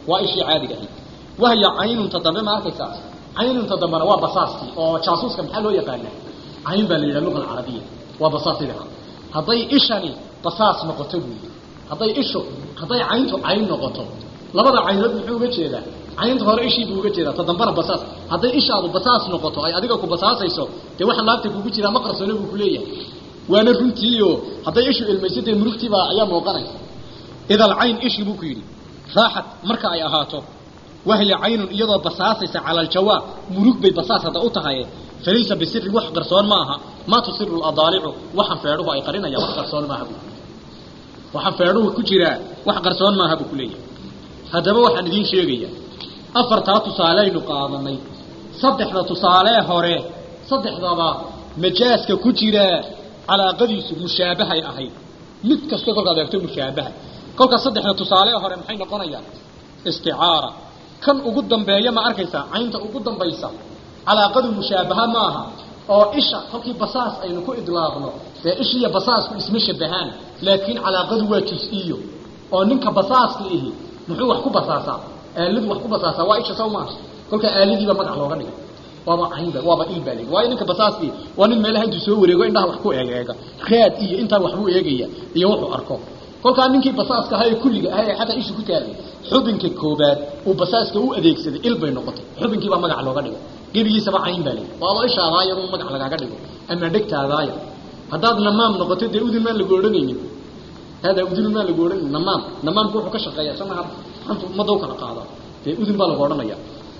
waa ishii caadiga ahayd wahya caynunta dambe ma arkaysaa caynunta dambena waa basaaskii oo jaasuuska maxaa loo yaqaanaa cayn baa la yidhaha luga alcarabiya waa basaasidaha hadday ishani basaas noqoto buuyi hadday ishu hadday cayntu cayn noqoto labada caynood muxuu uga jeedaa caynta hore ishii buu uga jeedaa ta dambana basaas hadday ishaadu basaas noqoto ay adiga ku basaasayso dee waxa laabta kugu jiraa ma qarsone buu kuleeyahay waana runtiiyo hadday ishu ilmayso dee murugtiibaa ayaa muuqanaysa ida alcayn ishii buu ku yidhi raaxat marka ay ahaato wahya caynun iyadoo basaasaysa cala aljawaab murug bay basaas hadda u tahaye falaysa bisiri wax qarsoon ma aha maa tusiru ladaalicu waxaan feedhuhu ay qarinayaan wax qarsoon maaha buu waxaan feedhuhu ku jiraa wax qarsoon maaha buu kuleeyahay haddaba waxaan idiin sheegaya afartaa tusaaleynu qaadanay saddexda tusaalee hore saddexdaba majaaska ku jira calaaqadiisu mushaabahay ahayd mid kasta kolkaad eegto mushaabaha kolkaa saddexda tusaalee hore maxay noqonayaan isticaara kan ugu dambeeya ma arkaysaa caynta ugu dambaysa calaaqadu mushaabaha maaha oo isha kolkii basaas aynu ku idlaaqno dee ishiiyo basaasku isma shabahaan laakiin calaaqadu waa jus-iyo oo ninka basaaska ihi muxuu wax ku basaasaa aaladu wax ku basaasaa waa isha saw maaha kolkaa aaladiiba magac looga dhigay waaba caynba waaba ilbaa layidhi waayo ninka basaaskii waa nin meelaha intuu soo wareego indhaha wax ku eegeega raad iyo intaa waxbuu eegaya iyo wuxuu arko kolkaa ninkii basaaska ahaa ee kulliga ahaa ee xataa isha ku taalay xubinka koobaad uu basaaska u adeegsaday il bay noqotay xubinkiibaa magac looga dhigay gebigiisaba cayn baa layidhi waaba ishaadaaya uu magac lagaaga dhigo ama dhegtaadaaya haddaad namaam noqoto dee udun maan lagu odhanaynin haadaa udun maan lagu odhanaynin namaam namaamku wuxuu ka shaqeeya sanaha anta ummadda u kala qaada dee udun baa lagu odhanaya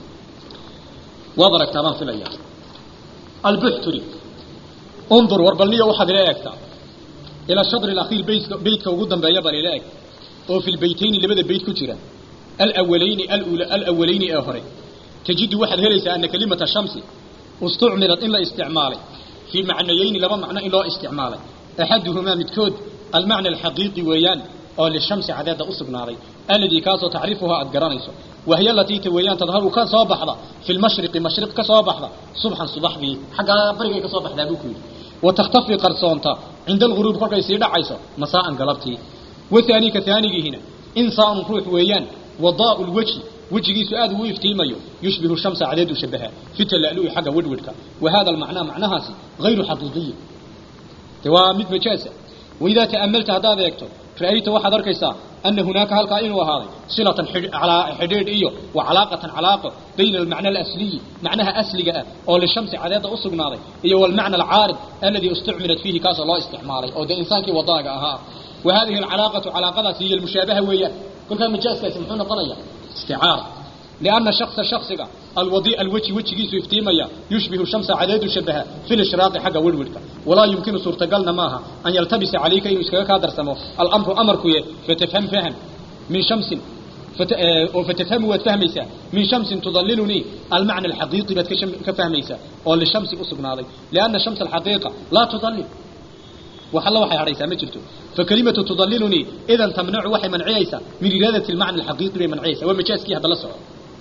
waad aragtaa baan filaya albuxturi undur warbalniyo waxaad ila eegtaa ilaa shadri alakhiir beytka beytka ugu dambeeya bal ila eg oo fi lbeytayni labada beyt ku jira alawalayni alula alawalayni ee hore tajidu waxaad helaysaa ana kalimata shamsi istucmilat in la isticmaalay fii macnayeyni laba macno in loo isticmaalay axaduhumaa midkood almacna alxaqiiqi weeyaan oo lishamsi cadeeda u sugnaaday alladii kaasoo tacrifuhaa aad garanayso wahiy alatii ta weeyaan tadharu ka soo baxda fi lmashriqi mashriq ka soo baxda subxan subaxdii xaggaa barigay ka soo baxdaa buu ku yidhi wa takhtafi qarsoonta cinda alghuruub kolkay sii dhacayso masaa'an galabtii wathaani ka haanigiihina insaanun ruux weeyaan wadaa'u lwejhi wejigiisu aad uu iftiimayo yushbihu shamsa cadeedu shabaha fi tala'lu'i xagga wedhwedhka wa hada almacnaa macnahaasi hayru xaqiiqiyin de waa mid majaasa waidaa ta'amalta haddaad eegto ra'ayta waxaad arkaysaa ana hunaaka halkaa inuu ahaaday silatan xidhiidh iyo wa calaaqatan calaaqo bayna almacna alasliyi macnaha asliga ah oo lishamsi cadeedda u sugnaaday iyo walmacna alcaarid alladii istucmilat fiihi kaasoo loo isticmaalay oo dee insaankii wadaaga ahaa wa hadihi alcalaaqatu calaaqadaasi hiyo almushaabaha weeyaan kolkaa majaaskaasi muxuu noqonaya isticaara لأن شخص شخصك الوضيء الوجه وجهيس افتيميا يشبه الشمس عدد شبهها في الاشراق حق ولولك ولا يمكن صورة قلنا ماها أن يلتبس عليك إن يسكك هذا سمو الأمر أمرك فتفهم فهم من شمس فت... فتفهم وتفهميسا من شمس تضللني المعنى الحقيقي بتكشم كفهميسا أو للشمس أصبنا علي لأن الشمس الحقيقة لا تضلل وحلا وحي هريسا ما جرتو فكلمة تضللني إذا تمنع وحي منعيسا من إرادة المعنى الحقيقي بمنعيسا ومجاسكي هذا لسعو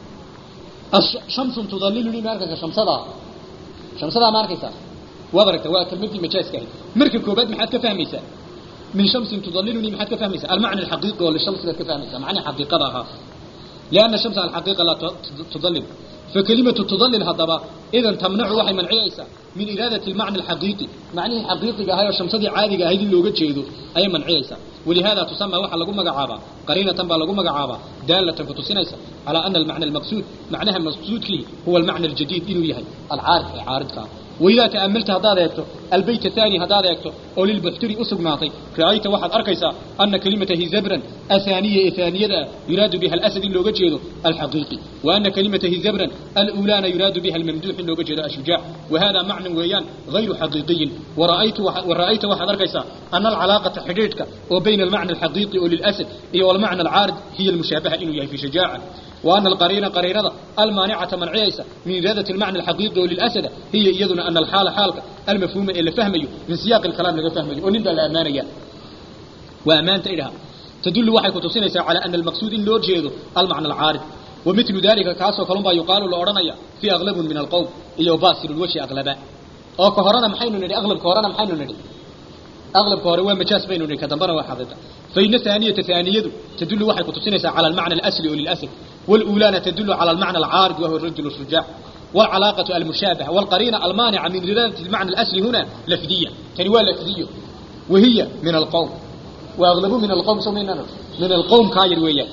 شمس تضللني ما أركز شمس هذا شمس هذا ما أركز وضرك توا كلمتي مجاز كهي مركب كوبات محد كفهميسا من شمس تضللني محد كفهميسا المعنى الحقيقي ولا الشمس لا كفهميسا معنى حقيقتها لأن الشمس على الحقيقة لا تضلل فكلمة تضلل هذا إذا تمنع وحي من عيسى من إرادة المعنى الحقيقي معنى الحقيقي هاي الشمس دي عادي هاي اللي وجد شيء أي من عيسى ولهذا تسمى وحى لقوم مقعابا قرينة با لقوم مقعابا دالة فتسينيسا على أن المعنى المقصود معناها المقصود فيه هو المعنى الجديد إنه يهي العارض عارض كان وإذا تأملت هذا يكتب البيت الثاني هذا يكتب أو للبحتري أسق ناطي رأيت واحد أركيسا أن كلمته زبرا أثانية إثانية يراد بها الأسد اللي وجهه الحقيقي وأن كلمته زبرا الأولان يراد بها الممدوح اللي وجهه الشجاع وهذا معنى ويان غير حقيقي ورأيت واحد ورأيت واحد أركيسا أن العلاقة حقيقتك وبين المعنى الحقيقي والأسد هي والمعنى العارض هي المشابهة إنه في شجاعة وأن القرينة قرينة المانعة منعيسة من إرادة المعنى الحقيقي وللأسد هي إيضنا أن الحالة حالك المفهومة اللي فهمي من سياق الكلام اللي فهمي ونبدأ الأمانية وأمانة إلها تدل وحي كتصينيسا على أن المقصود إن لوجهده المعنى العارض ومثل ذلك كاسو كلمبا يقال لأورانيا في أغلب من القوم إيو باسر الوجه أغلبا أو كهرانا محينو ندي أغلب كهرانا محينو ندي أغلب كهرانا مجاز بينو ندي كدنبرا وحاضرتا فإن الثانية ثانية تدل وحي كتصينيسا على المعنى الأسلي وللأسف والأولانا تدل على المعنى العارض وهو الرجل الشجاع والعلاقة المشابهة والقرينة المانعة من دلالة المعنى الأصلي هنا لفظية تنوى لفظية وهي من القوم وأغلبه من القوم سمينا من القوم كاير ويا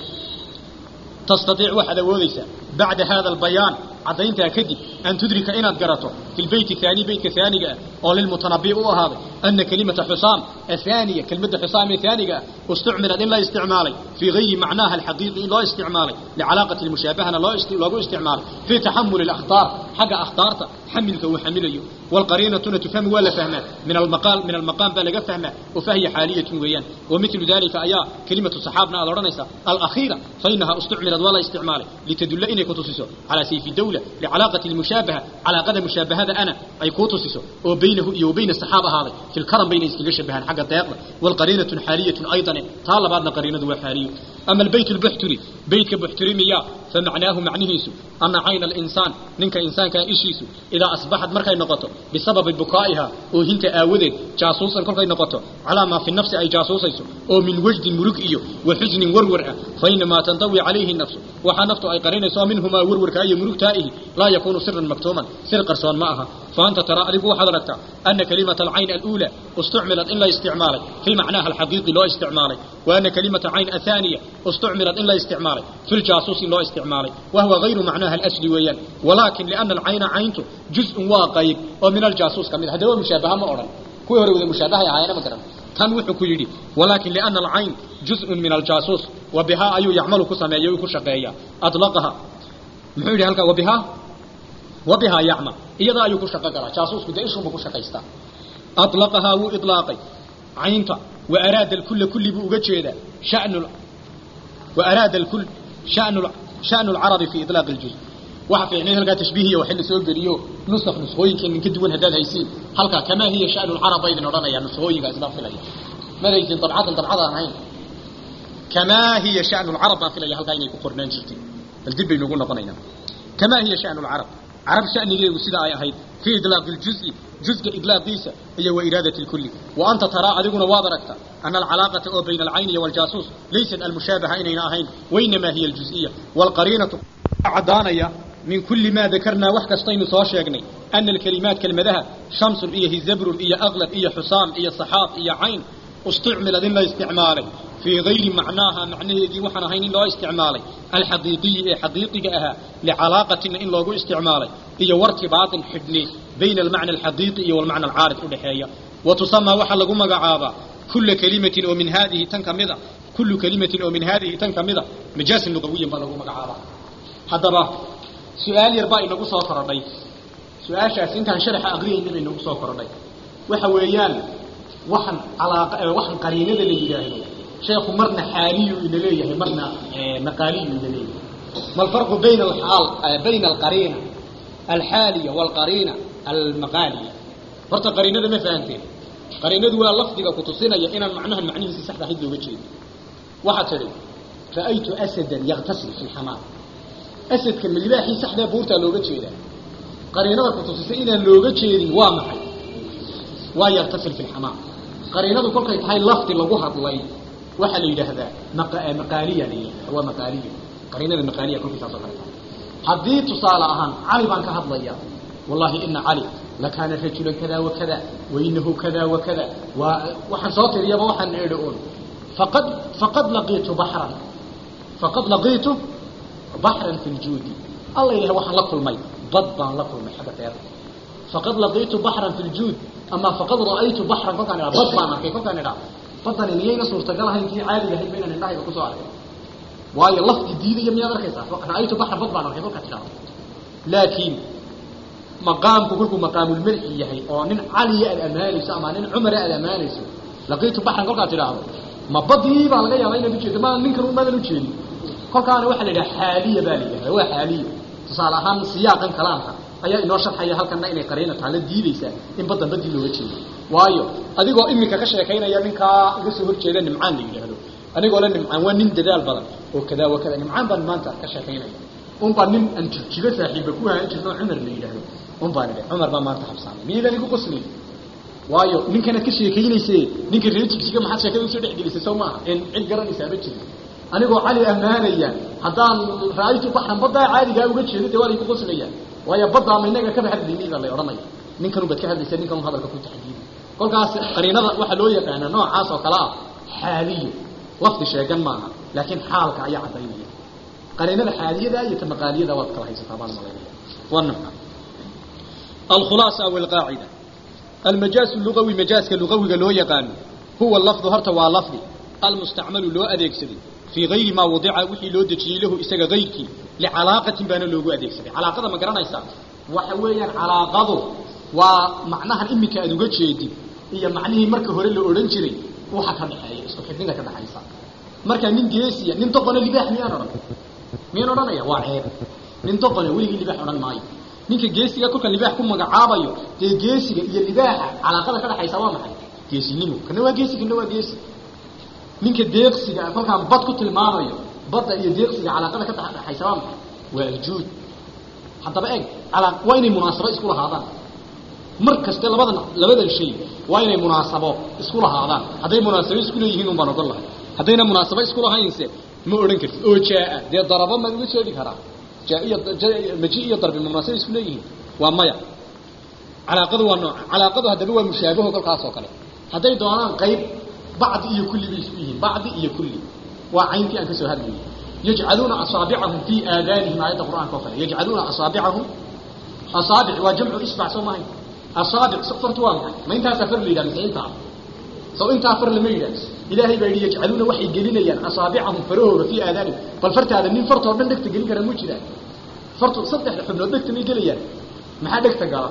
تستطيع واحد وديسة بعد هذا البيان عدينتها كدي أن تدرك إن قرأته في البيت الثاني بيت الثاني أو للمتنبئ وهذا أن كلمة حسام الثانية كلمة حسام الثانية استعملت إلا استعمالي في غير معناها الحقيقي لا استعمالي لعلاقة المشابهة لا است- لا استعمالي في تحمل الأخطار حق أخطارته حملك وحمليه والقرينة تفهم ولا فهمها من المقال من المقام بلغ فهمها وفهي حالية ويان ومثل ذلك أيا كلمة صحابنا الأورانيسة الأخيرة فإنها استعملت ولا استعمالي لتدل إني كتوسسو على سيف الدولة لعلاقة المشابهة على قدم مشابهة أنا أي كتوسسو وبينه وبين الصحابة هذا في الكرم بين إسكيل شبهان حق الدياقة والقرينة حالية أيضا طال بعضنا قرينة وحالية أما البيت البحتري بيت بحتري مياه فمعناه معنيهيسو أن عين الإنسان ننك إنسان كان إشيسو إذا أصبحت مركي نقطه بسبب بكائها وهنت آوذ جاسوسا كل نقطه على ما في النفس أي جاسوسيسو أو من وجد ملك إيو وحزن ورور فإنما تنضوي عليه النفس وحا نفته أي قرين سوى منهما ورور كأي ملك تائه لا يكون سرا مكتوما سر قرصان معها فأنت ترى ألف حضرتك أن كلمة العين الأولى استعملت إلا استعمالي في معناها الحقيقي لا استعمالي وأن كلمة عين الثانية استعملت إلا استعمالي في الجاسوس لا استعمالي وهو غير معناها الأسلي ويان ولكن لأن العين عينته جزء واقعي ومن الجاسوس كمثل هذا هو مشابهة ما أرى كوي هو مشابهة يا عين مثلا كان وحكو يدي ولكن لأن العين جزء من الجاسوس وبها أي يعمل كسمية وكشقية أطلقها محيولي هلك وبها وبها يعمل إذا أيو كشقة جاسوس كده إيشهم كشقيستا أطلقها وإطلاقي عينتا وأراد الكل كل بوجه شأن ال... وأراد الكل شأن ال... شأن العرب في إطلاق الجزء waxa fiicnay halka tashbiihiya waxa la soo geliyo nusakh nuskhooyinka min ka duwan hadaad haysiin halka kama hiya sha'nu al-arab aydan oranaya nuskhooyinka isla filaya madaysin dabcadan dabcada ahayn kama hiya sha'nu al-arab filaya halka inay ku qornaan jirtay bal dib baynu ugu noqonaynaa kama hiya sha'nu al-arab arab sha'nigeedu sida ay ahayd fi idlaaq al-juz'i juz'ga idlaaqiisa iyo wa iradati al-kull wa anta tara adiguna waad aragta أن العلاقة أو بين العين والجاسوس ليست المشابهة إننا أهين وإنما هي الجزئية والقرينة عدانية من كل ما ذكرنا وحكا استين صاشيقني أن الكلمات كلمتها شمس إيه زبر إيه أغلب إيه حسام إيه صحاب إيه عين استعمل ذن استعماله في غير معناها معنيه دي وحنا هين لا استعماله الحقيقي حقيقي أها لعلاقة إن لو استعماله هي وارتباط حدني بين المعنى الحقيقي والمعنى العارض الحياة وتسمى وحل لقوم قعابا كل كلمة ومن هذه تنكمضة كل كلمة ومن هذه تنكمضة مجاز لغويا بلغوم قعابا haddaba su-aal yar baa inagu soo korodhay su-aashaas intaan sharaxa aqriyayna bay inagu soo korodhay waxa weeyaan waxan calaaqa waxan qariinada la yidhaahdo sheekhu marna xaaliyu ina leeyahay marna maqaaliyu ina leeyahay ma alfarqu bayna alxaal bayna alqariina alxaaliya walqariina almaqaaliya horta qariinada ma fahanteen qariinadu waa lafdiga kutusinaya inaan macnahan macnihiisa saxda ahayd looga jeedo waxaa tidhi ra'aytu asadan yaktasil fi lxamaam asadka milibaaxii saxdaa buurtaa looga jeedaa qariinada kutusisay inaan looga jeedin waa maxay waa yartasil fi lxamaam qariinadu kolkay tahay lafdi lagu hadlay waxaa la yidhaahdaa maqaaliya la yidhahdaa waa maqaaliya qariinada maqaaliya kolkay saasoo kale tahay haddii tusaale ahaan cali baan ka hadlaya wallahi ina cali lakaana rajulan kada wakada wainahu kada wakada waa waxaan soo tiriyaba waxaan idhi un faqad faqad laqiitu baxran faqad laqiitu بحرا في الجود الله إله وحن لكل مي ضبا لكل مي حاجة تيار فقد لقيت بحرا في الجود أما فقد رأيت بحرا فقد أنا ضبا ما كيف فقد أنا فقد أنا نيجي نصور تقالها إنتي عادي لهي بين النهاية وكسو عليه واي الله جديد يمني هذا كيسا رأيت بحرا ضبا ما كيف فقد أنا لكن مقام كلكم مقام الملح يحي أو نن علي الأماني سأما نن عمر الأماني لقيت بحرا فقد أنا ما بدي بقى لقيا بين بيجي ما ننكر ما نلوشين kolkaana waxa la yidhaha xaaliya baa la yidhahda waa xaaliya tusaale ahaan siyaaqan kalaamka ayaa inoo sharxaya halkana inay qariina tahay la diidaysaa in badan badii looga jeedo waayo adigoo iminka ka sheekaynaya ninkaa iga soo horjeeda nimcaan la yidhaahdo anigoo la nimcaan waa nin dadaal badan oo kadaa wa kada nimcaan baan maanta ka sheekaynaya un baa nin aan jirjigo saaxiiba ku hayan jirno cumar la yidhaahdo un baan idhi cumar baa maanta habsaamay miyadan igu qosli waayo ninkanaad ka sheekaynayse ninka reer jigjiga maxaad sheekada usoo dhexgelisay soo maaha in cid garanaysaaba jirin anigoo cali ammaanaya haddaan ra'aytu baxran baddaa caadigaa uga jeedo dee waa laygu qoslayaan waayo baddaa ma inaga kaba hadlaynay baa lay odhanaya ninkanu baad ka hadlaysa ninkanu hadalka ku taxdiidi kolkaas qariinada waxaa loo yaqaanaa noocaas oo kale ah xaaliyo lafdi sheegan maaha laakiin xaalka ayaa caddaynaya qariinada xaaliyada iyo tamaqaaliyada waad kala haysataa baan malaynaya waa nooca alkhulaasa aw alqaacida almajaas lugawi majaaska lugawiga loo yaqaano huwa lafdu horta waa lafdi almustacmalu loo adeegsaday fii gayri maa wadica wixii loo dejiyey lahu isaga gayrkii licalaaqatin baana loogu adeegsaday calaaqada ma garanaysaa waxa weeyaan calaaqadu waa macnahan iminka aad uga jeedid iyo macnihii marka hore la odhan jiray waxa ka dhexeeya isku xidhnida ka dhexaysa marka nin geesiya nin doqone libaax miyaan odhan miyaan odhanaya waa ceeb nin doqone weligii libaax odhan maayo ninka geesiga kolka libaax ku magacaabayo dee geesiga iyo libaaxa calaaqada ka dhexaysa waa maxay geesinimo kana waa geesi kana waa geesi ninka deeqsiga kolkaan bad ku tilmaamayo badda iyo deeqsiga calaaqada ka dhexaysa waa maxay waa aljuud haddaba eg calaa waa inay munaasabo isku lahaadaan mar kaste labadan labadan shay waa inay munaasabo isku lahaadaan hadday munaasabo isku leeyihiin un baan ogon lahay haddayna munaasabo isku lahaynse ma odhan kartid oo jaa dee darabo maan uga jeedi karaa jaa iyo maji iyo darbi ma munaasabo isku leeyihiin waa maya calaaqadu waa nooca calaaqadu haddaba waa mushaabaho kolkaas oo kale hadday doonaan qayb bacdi iyo kulli bay isku yihiin bacdi iyo kulli waa cayntii aan ka soo hadlayay yajcaluuna asaabicahum fii aadaanihim aayadda qur'aanka oo kale yajcaluuna asaabicahum asaabic waa jamcu isbac soo mahay asaabic fartu waa maxay ma intaasaa far la yidhaha mise intaa soo intaa far lama yidhaha ilaahay baa yidhi yajcaluuna waxay gelinayaan asaabicahum farahooda fii aadaanihim bal fartaada nin fartoo dhan dhegta gelin kara mu jiraan fartu saddexda xubnood dhegta may gelayaan maxaa dhegta gala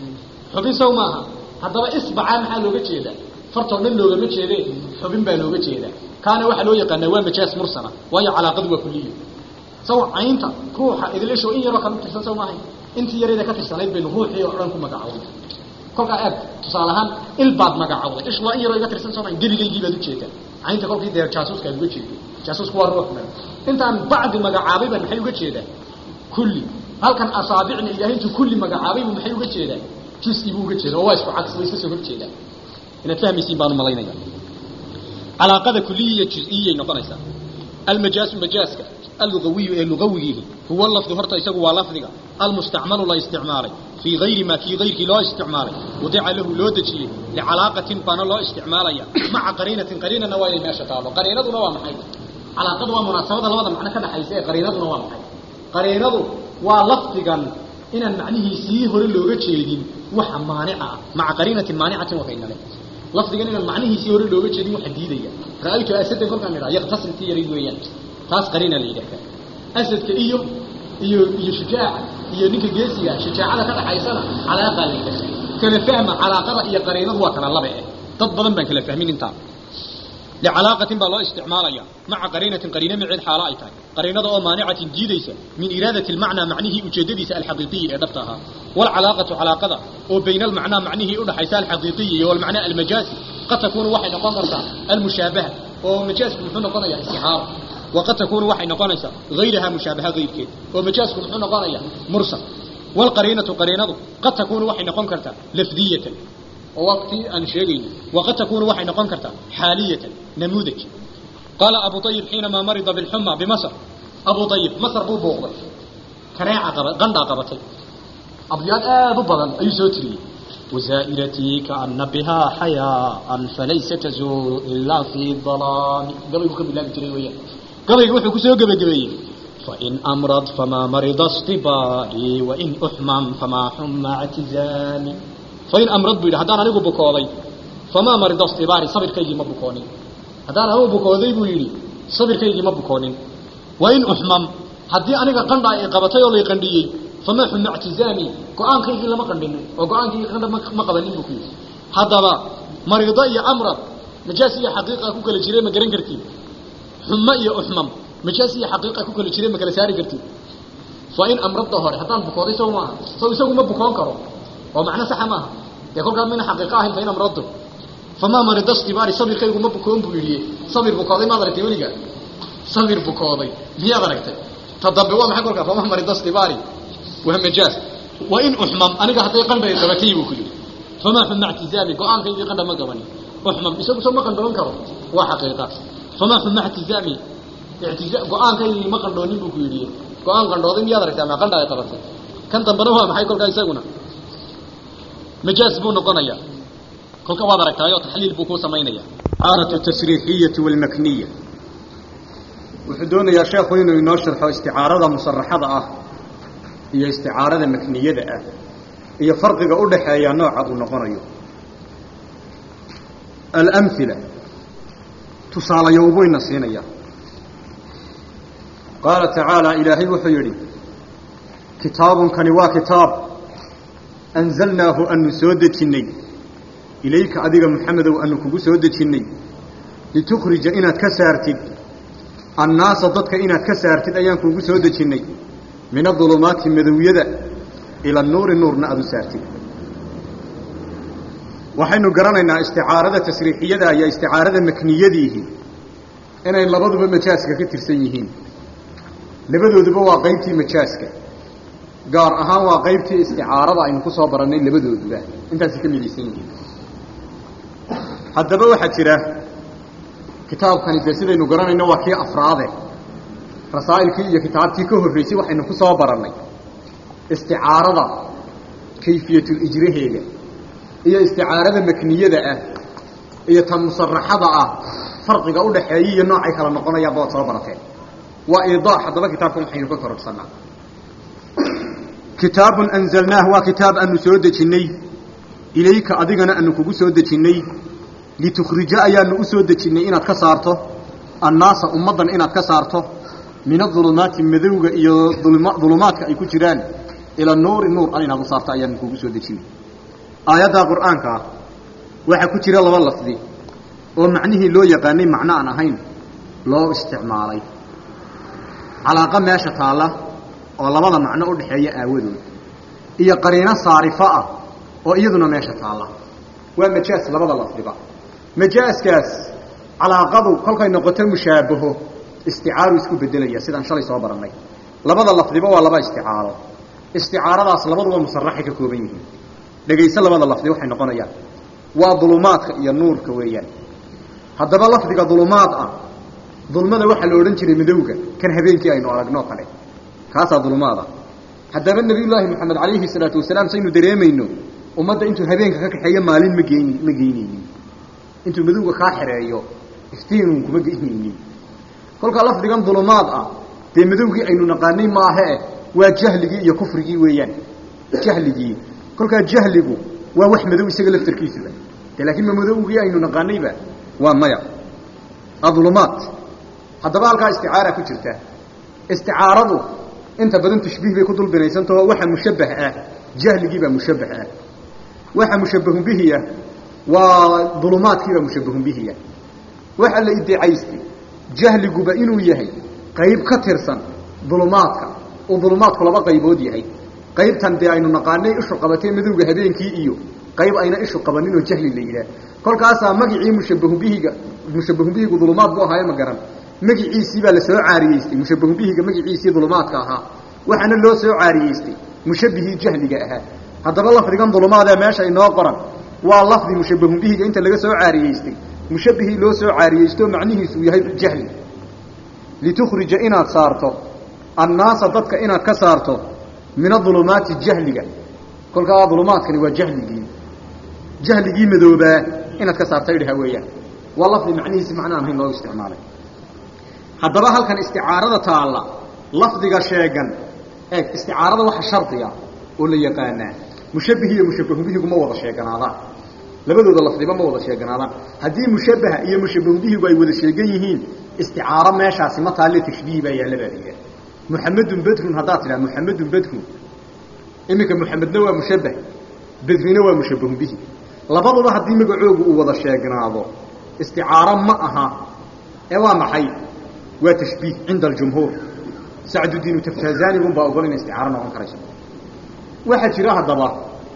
xubin sow maaha haddaba isbacaa maxaa looga jeedaa fartoo dhan loogama jeede xubin baa looga jeedaa kaana waxaa loo yaqaanaa waa majaas mursala waayo calaaqadu waa kuliyo saw caynta ruuxa idlisho in yaroo kala tirsan sow maahay intii yareeda ka tirsanayd baynu ruuxii oo dhan ku magacawnay kolkaa eeg tusaale ahaan il baad magacawday ish waa in yaroo iga tirsan soo maahay gebigaygii baad ujeedaa caynta kolkii dee jaasuuska aad uga jeeday jaasuusku waa ruux man intaan bacdi magacaabay baan maxay uga jeedaa kulli halkan asaabicna ilaahay intuu kulli magacaabay buu maxay uga jeedaa jusi buu uga jeeda oo waa isku cagsi way iska soo horjeedaa inaad fahmaysiin baanu malaynaya calaaqada kuliyiya juz-iyay noqonaysaa almajaasu majaaska allugawiyu ee lugawigiihi huwa lafdu horta isagu waa lafdiga almustacmalu la isticmaalay fii gayri maa kii gayrkii loo isticmaalay wadica lahu loo dejiyey licalaaqatin baana loo isticmaalaya maca qariinatin qariinana waa inay meesha taalo qariinaduna waa maxay calaaqadu waa munaasabada labada macno ka dhaxaysa ee qariinaduna waa maxay qariinadu waa lafdigan inaan macnihiisii hore looga jeedin waxa maanica ah maca qariinatin maanicatin wakaynale lafdigan inaan macnihiisii hore looga jeedin waxa diidaya ra'aytu asadan kolkaan idhaha yaqtasim tii yaray weeyaan taas qariina la yidhahda asadka iyo iyo iyo shujaaca iyo ninka geesiga shajaacada ka dhaxaysana calaaqa la yidhahda kala fahma calaaqada iyo qariinadu waa kala laba eh dad badan baan kala fahmin intaa لعلاقة با لو استعماليا مع قرينة قرينة معيد حالة اي تاي قرينة او مانعة جيديسة من إرادة المعنى معنيه اجدديسة الحقيقية ادبتها والعلاقة علاقة او بين المعنى معنيه اولى حيث الحقيقية والمعنى المجازي قد تكون وحي نقنصة المشابهة ومجاز محونا قنية استحارة وقد تكون وحي نقنصة غيرها مشابهة غير كده ومجاز محونا قنية مرسل والقرينة قرينة قد تكون وحي نقن كرتا لفظية ووقتي أن شيء وقد تكون وحي نقن كرتا حالية نموذج قال أبو طيب حينما مرض بالحمى بمصر أبو طيب مصر بو بوغضي كناعة قبط غندا قبطي أبيات آب بضل أي سوتري وزائرتي كأن بها حياء فليس تزور إلا في الظلام قبل يقول بالله بتري وياه قبل يقول كسو قبل قبل فإن أمرض فما مرض اصطباري وإن أحمم فما حمى اعتزامي فإن أمرض بيد هدان أنيقو بكوضي فما مرض اصطباري صبر كيجي ما بكوني هدان أنيقو بكوضي بيدي صبر كيجي ما بكوني وإن أحمم هدي أنيقا قندا إقابتي ولا يقندي فما حمى اعتزامي قرآن كيجي لما قندين وقرآن كيجي قندا ما قبلين بكي هذا مرض يا أمرض نجاسي حقيقة كوكا لجري ما قرين كرتي حمى يا أحمم مجاسي حقيقة كوكا لجري ما قرين ساري كرتي فإن أمرض ظهر هدان بكوضي سوى ما سوى سوى ما بكون كرو ومعنى صح معها يقول قال من حقيقة فإن أمرضه فما مرض استباري صبر كيغو ما بكون بوليه صبر بكوضي ما درتي وليغا صبر بكوضي ميا دركت تضبوا ما حقولك فما مرض استباري وهم جاز وإن أحمم أنا حتى قلبي قبتي وكلي فما حمى اعتزامي قرآن كيف قدم ما قبني أحمم يسوي سوى ما قدم كرو وحقيقة فما حمى اعتزامي ictija go-aankaygi ma qandhoonin buu ku yidhi go-aan qandhooday miyaad aragtaa maa qandha ay qabatay kan dambena waa maxay kolkaa isaguna majaaz buu noqonaya kolka waad aragtaayo taxliil buu kuu samaynaya isticaaratu tasriixiyati walmakniya wuxuu doonayaa sheekhu inuu inoo sharxo isticaarada musaraxada ah iyo isticaarada makniyada ah iyo farqiga u dhaxeeya nooca uu noqonayo alamhila tusaalayowbuyna siinaya qaala tacaala ilaahay wuxuu yidhi kitaabunkani waa kitaab anzalnaahu anu soo dejinnay ilayka adiga maxamedow anu kugu soo dejinnay litukhrija inaad ka saartid annaasa dadka inaad ka saartid ayaan kuugu soo dejinnay min adulumaati madowyada ila nuuri nuurna aada u saartid waxaynu garanaynaa isticaarada tasriixiyada iyo isticaarada makniyadiihi inay labaduba majaaska ka tirsan yihiin labadooduba waa qaybtii majaaska gaar ahaan waa qaybtii isticaarada aynu ku soo barannay labadooduba intaasay ka midaysan yihiin haddaba waxaa jira kitaabkani dee sidaynu garanayno waa kii afraade rasaa'ilkii iyo kitaabtii ka horraysay waxaynu ku soo barannay isticaarada kayfiyatul ijraheega iyo isticaarada makniyada ah iyo tan musaraxada ah farqiga u dhaxeeya iyo noocay kala noqonayaanba waad soo barateen waa iidaax haddaba kitaabkan waxaynu ka kororsanaa kitaabun anzalnaah waa kitaab aanu soo dejinnay ilayka adigana aanu kugu soo dejinnay litukhrija ayaanu u soo dejinnay inaad ka saarto annaasa ummaddan inaad ka saarto min adulumaati madowga iyo dulumaadka ay ku jiraan ila nuuri nuur an inaad u saarto ayaanu kugu soo dejinnay aayaddaa qur'aanka ah waxaa ku jira laba lafdi oo macnihii loo yaqaanay macno aan ahayn loo isticmaalay calaaqa meesha taalla oo labada macno u dhexeeya aawadood iyo qariino saarifo ah oo iyaduna meesha taalla waa majaas labada lafdiba majaaskaas calaaqadu kolkay noqoto mushaabaho isticaaru isku bedelaya sidaan shalay soo barannay labada lafdiba waa laba isticaaro isticaaradaas labaduba musaraxay ka kooban yihiin dhegayso labada lafdi waxay noqonayaan waa dulumaadka iyo nuurka weeyaan haddaba lafdiga dulumaad ah dulmada waxaa la odhan jiray madowga kan habeenkii aynu aragnoo kale kaasaa dulumaada haddaba nebiyullaahi moxamed calayhi salaatu wasalaam saynu dareemayno ummadda intuu habeenka ka kaxeeyo maalin ma geyn ma geynaynin intuu madowga kaa xereeyo iftiinun kuma geynaynin kolkaa lafdigan dulumaad ah dee madowgii aynu naqaanay maahae waa jahligii iyo kufrigii weeyaan jahligii kolkaa jahligu waa wax madow isaga laftarkiisuba de laakiin ma madowgii aynu naqaanayba waa maya adulumaat haddaba halkaa isticaara ku jirta isticaaradu inta badan tashbiih bay ku dul binaysantaho waxa mushabbah ah jahligiibaa mushabbah ah waxa mushabbahun bihiya waa dulumaadkiibaa mushabbahun bihiya waxa la iddicaystay jahliguba inuu yahay qayb ka tirsan dulumaadka uu dulumaadku laba qaybood yahay qaybtan dee aynu naqaanay ishu qabatay madowga habeenkii iyo qayb ayna ishu qabanin oo jahli la yidhaah kolkaasaa magicii mushabbahun bihiga mushabbahun bihigu dulumaad buu ahaayo ma garan magiciisii baa la soo caariyeystay mushabbahun bihiga magiciisii dulumaadka ahaa waxaana loo soo caariyeystay mushabbihii jahliga ahaa haddaba lafdigan dulumaadee meesha inoo qoran waa lafdi mushabbahun bihiga inta laga soo caariyeystay mushabbihii loo soo caariyeysto macnihiisu uu yahay jahli litukhrija inaad saarto annaasa dadka inaad ka saarto min adulumaati jahliga kolkaa dulumaadkani waa jahligii jahligii madoobaa inaad ka saarta idhaha weeyaan waa lafdi macnihiisi macno aan hayn loogu isticmaalay haddaba halkan isticaarada taalla lafdiga sheegan eeg isticaarada waxa shardiga oo la yaqaanaa mushabbih iyo mushabbahun bihigu ma wada sheeganaadaan labadooda lafdiba ma wada sheeganaadaan haddii mushabbaha iyo mushabbahun bihigu ay wada sheegan yihiin isticaaro meeshaasi ma taalle tashbiih baa yaalla baa la yidhaha muxamedun bedrun haddaad tidhaha muxamedun bedrun iminka muxamedna waa mushabbah bedrina waa mushabbahun bihi labaduba haddii magacoogu uu wada sheegnaado isticaaro ma aha ee waa maxay waa tashbiih cinda aljumhuur sacdudiinu taftazanigun baa ogol inay isticaaro noqon karayso waxaa jira haddaba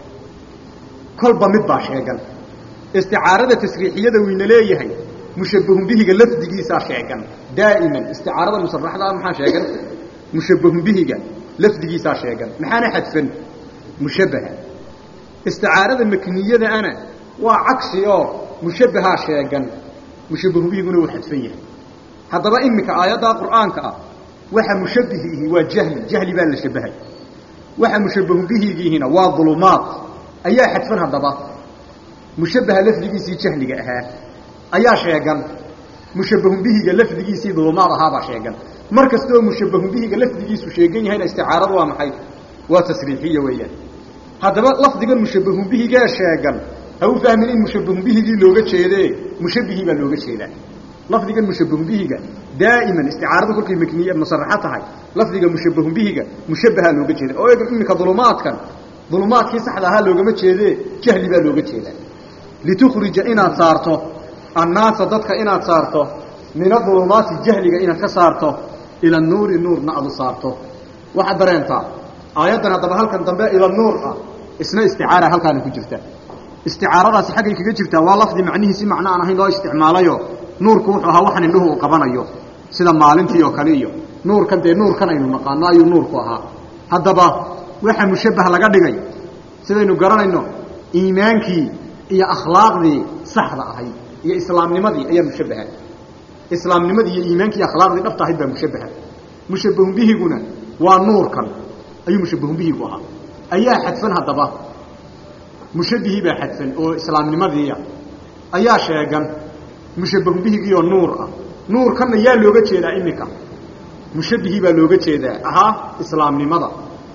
kolba mid baa sheegan isticaarada tasriixiyada wayna leeyahay mushabbahun bihiga lafdigiisaa sheegan daa'iman isticaarada musaraxda ah maxaa sheegan mushabbahun bihiga lafdigiisaa sheegan maxaana xadfan mushabbaha isticaarada makniyada ana waa cagsi oo mushabbahaa sheegan mushabbahun bihiguna wuu xadfan yahay haddaba iminka aayaddaa qur'aanka ah waxa mushabbihiihi waa jahli jahli baa la shabahay waxa mushabbahu bihigiihina waa dulumaad ayaa xadfan haddaba mushabbaha lafdigiisii jahliga ahaa ayaa sheegan mushabbahun bihiga lafdigiisii dulumaad ahaabaa sheegan mar kastaoo mushabbahun bihiga lafdigiisu sheegan yahayna isticaaradu waa maxay waa tasriixiya weeyaan haddaba lafdigan mushabbahun bihigaa sheegan ha u fahmin in mushabbahun bihigii looga jeedee mushabbihii baa looga jeedaa lafdigan mushabbahun bihiga daa'iman isticaaradu kolkay makniye musaraxo tahay lafdiga mushabbahun bihiga mushabbahaa looga jeeda oo eeg iminka dulumaadkan dulumaadkii saxda ahaa loogama jeedee jahli baa looga jeedaa litukhrija inaad saarto annaasa dadka inaad saarto min adulumaati jahliga inaad ka saarto ila nuuri nuurna aad u saarto waxaad dareentaa aayaddan haddaba halkan dambe ila nuur ah isna isticaara halkaana ku jirta isticaaradaasi xaggay kaga jirtaa waa lafdi macnihiisi macno aan ahayn loo isticmaalayo nuurku wuxuu ahaa waxan indhuhu uu qabanayo sida maalintii oo kale iyo nuurkan dee nuurkan aynu naqaano ayuu nuurku ahaa haddaba waxa mushabbah laga dhigay sidaynu garanayno iimaankii iyo akhlaaqdii saxda ahayd iyo islaamnimadii ayaa mushabbaha islaamnimadii iyo iimaankii iyo akhlaaqdii dhabta ahayd baa mushabbaha mushabbahun bihiguna waa nuurkan ayuu mushabbahun bihigu ahaa ayaa xadfan haddaba mushabbihii baa xadfan oo islaamnimadiiya ayaa sheegan mushabbahun bihigiioo nuur ah nuurkanna yaa looga jeedaa iminka mushabbihii baa looga jeedaa ahaa islaamnimada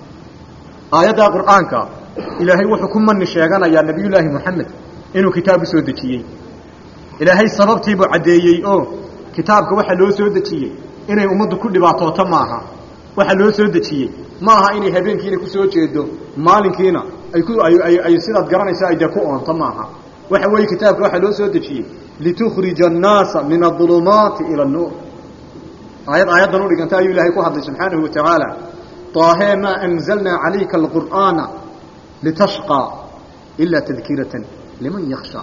aayaddaa qur'aanka ilaahay wuxuu ku mani sheeganayaa nebiyullaahi moxamed inuu kitaab u soo dejiyey ilaahay sababtiibuu caddeeyey oo kitaabka waxaa loo soo dejiyey inay ummaddu ku dhibaatooto maaha waxaa loo soo dejiyey ma aha inay habeenkiina ku soo jeedo maalinkiina ay ku ay sidaad garanaysa ay dee ku oonto maaha waxa weeye kitaabka waxaa loo soo dejiyey litukhrija annaasa min adulumaati ila annuur aayad aayaddan u dhiganta ayuu ilaahay ku hadlay subxaanahu wa tacaala طاهي ما أنزلنا عليك القرآن لتشقى إلا تذكرة لمن يخشى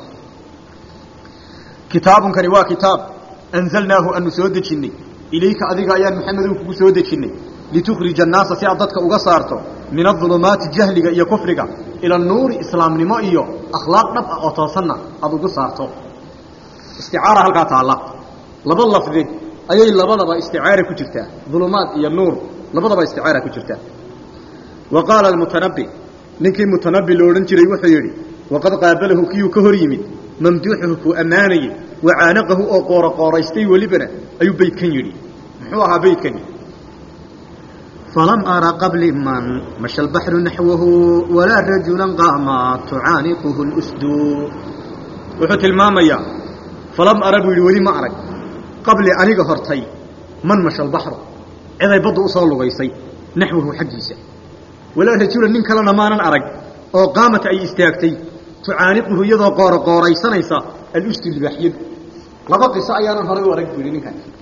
كتاب كنوا كتاب أنزلناه أن سودجني إليك أذيك أيان محمد كو سودجني لتخرج الناس سيعدتك أغسارته من الظلمات جهلك إيا كفرك إلى النور إسلام نمائي أخلاق نبقى أطاسنا أبو قصارته استعارة هل قاطع الله لبا اللفظي أي لبا لبا استعارة كتبتها ظلمات إيا النور labadaba isticaara ku jirta wa qaala almutanabbi ninkii mutanabbi lo odhan jiray wuxuu yidhi waqad qaabalahu kiyuu ka hor yimid mamduuxuhu kuu ammaanayey wacaanaqahu oo qooroqooraystay welibana ayuu beydkan yidhi muxuu ahaa beydkani فلم أرى قبل من مشى البحر نحوه ولا رجلا قاما تعانقه الأسد wuxuu tilmaamayaa falam ara buu yidhi weli ma arag qabli aniga hortay man masha albaxru ciday badda u soo lugaysay naxwahu xaggiisa walaa rajula nin kalena maanan arag oo qaamata ay istaagtay tucaaniquhu iyadoo qooroqooraysanaysa alustu libaaxyadu laba qiso ayaanan horay u arag buu yidhi ninkan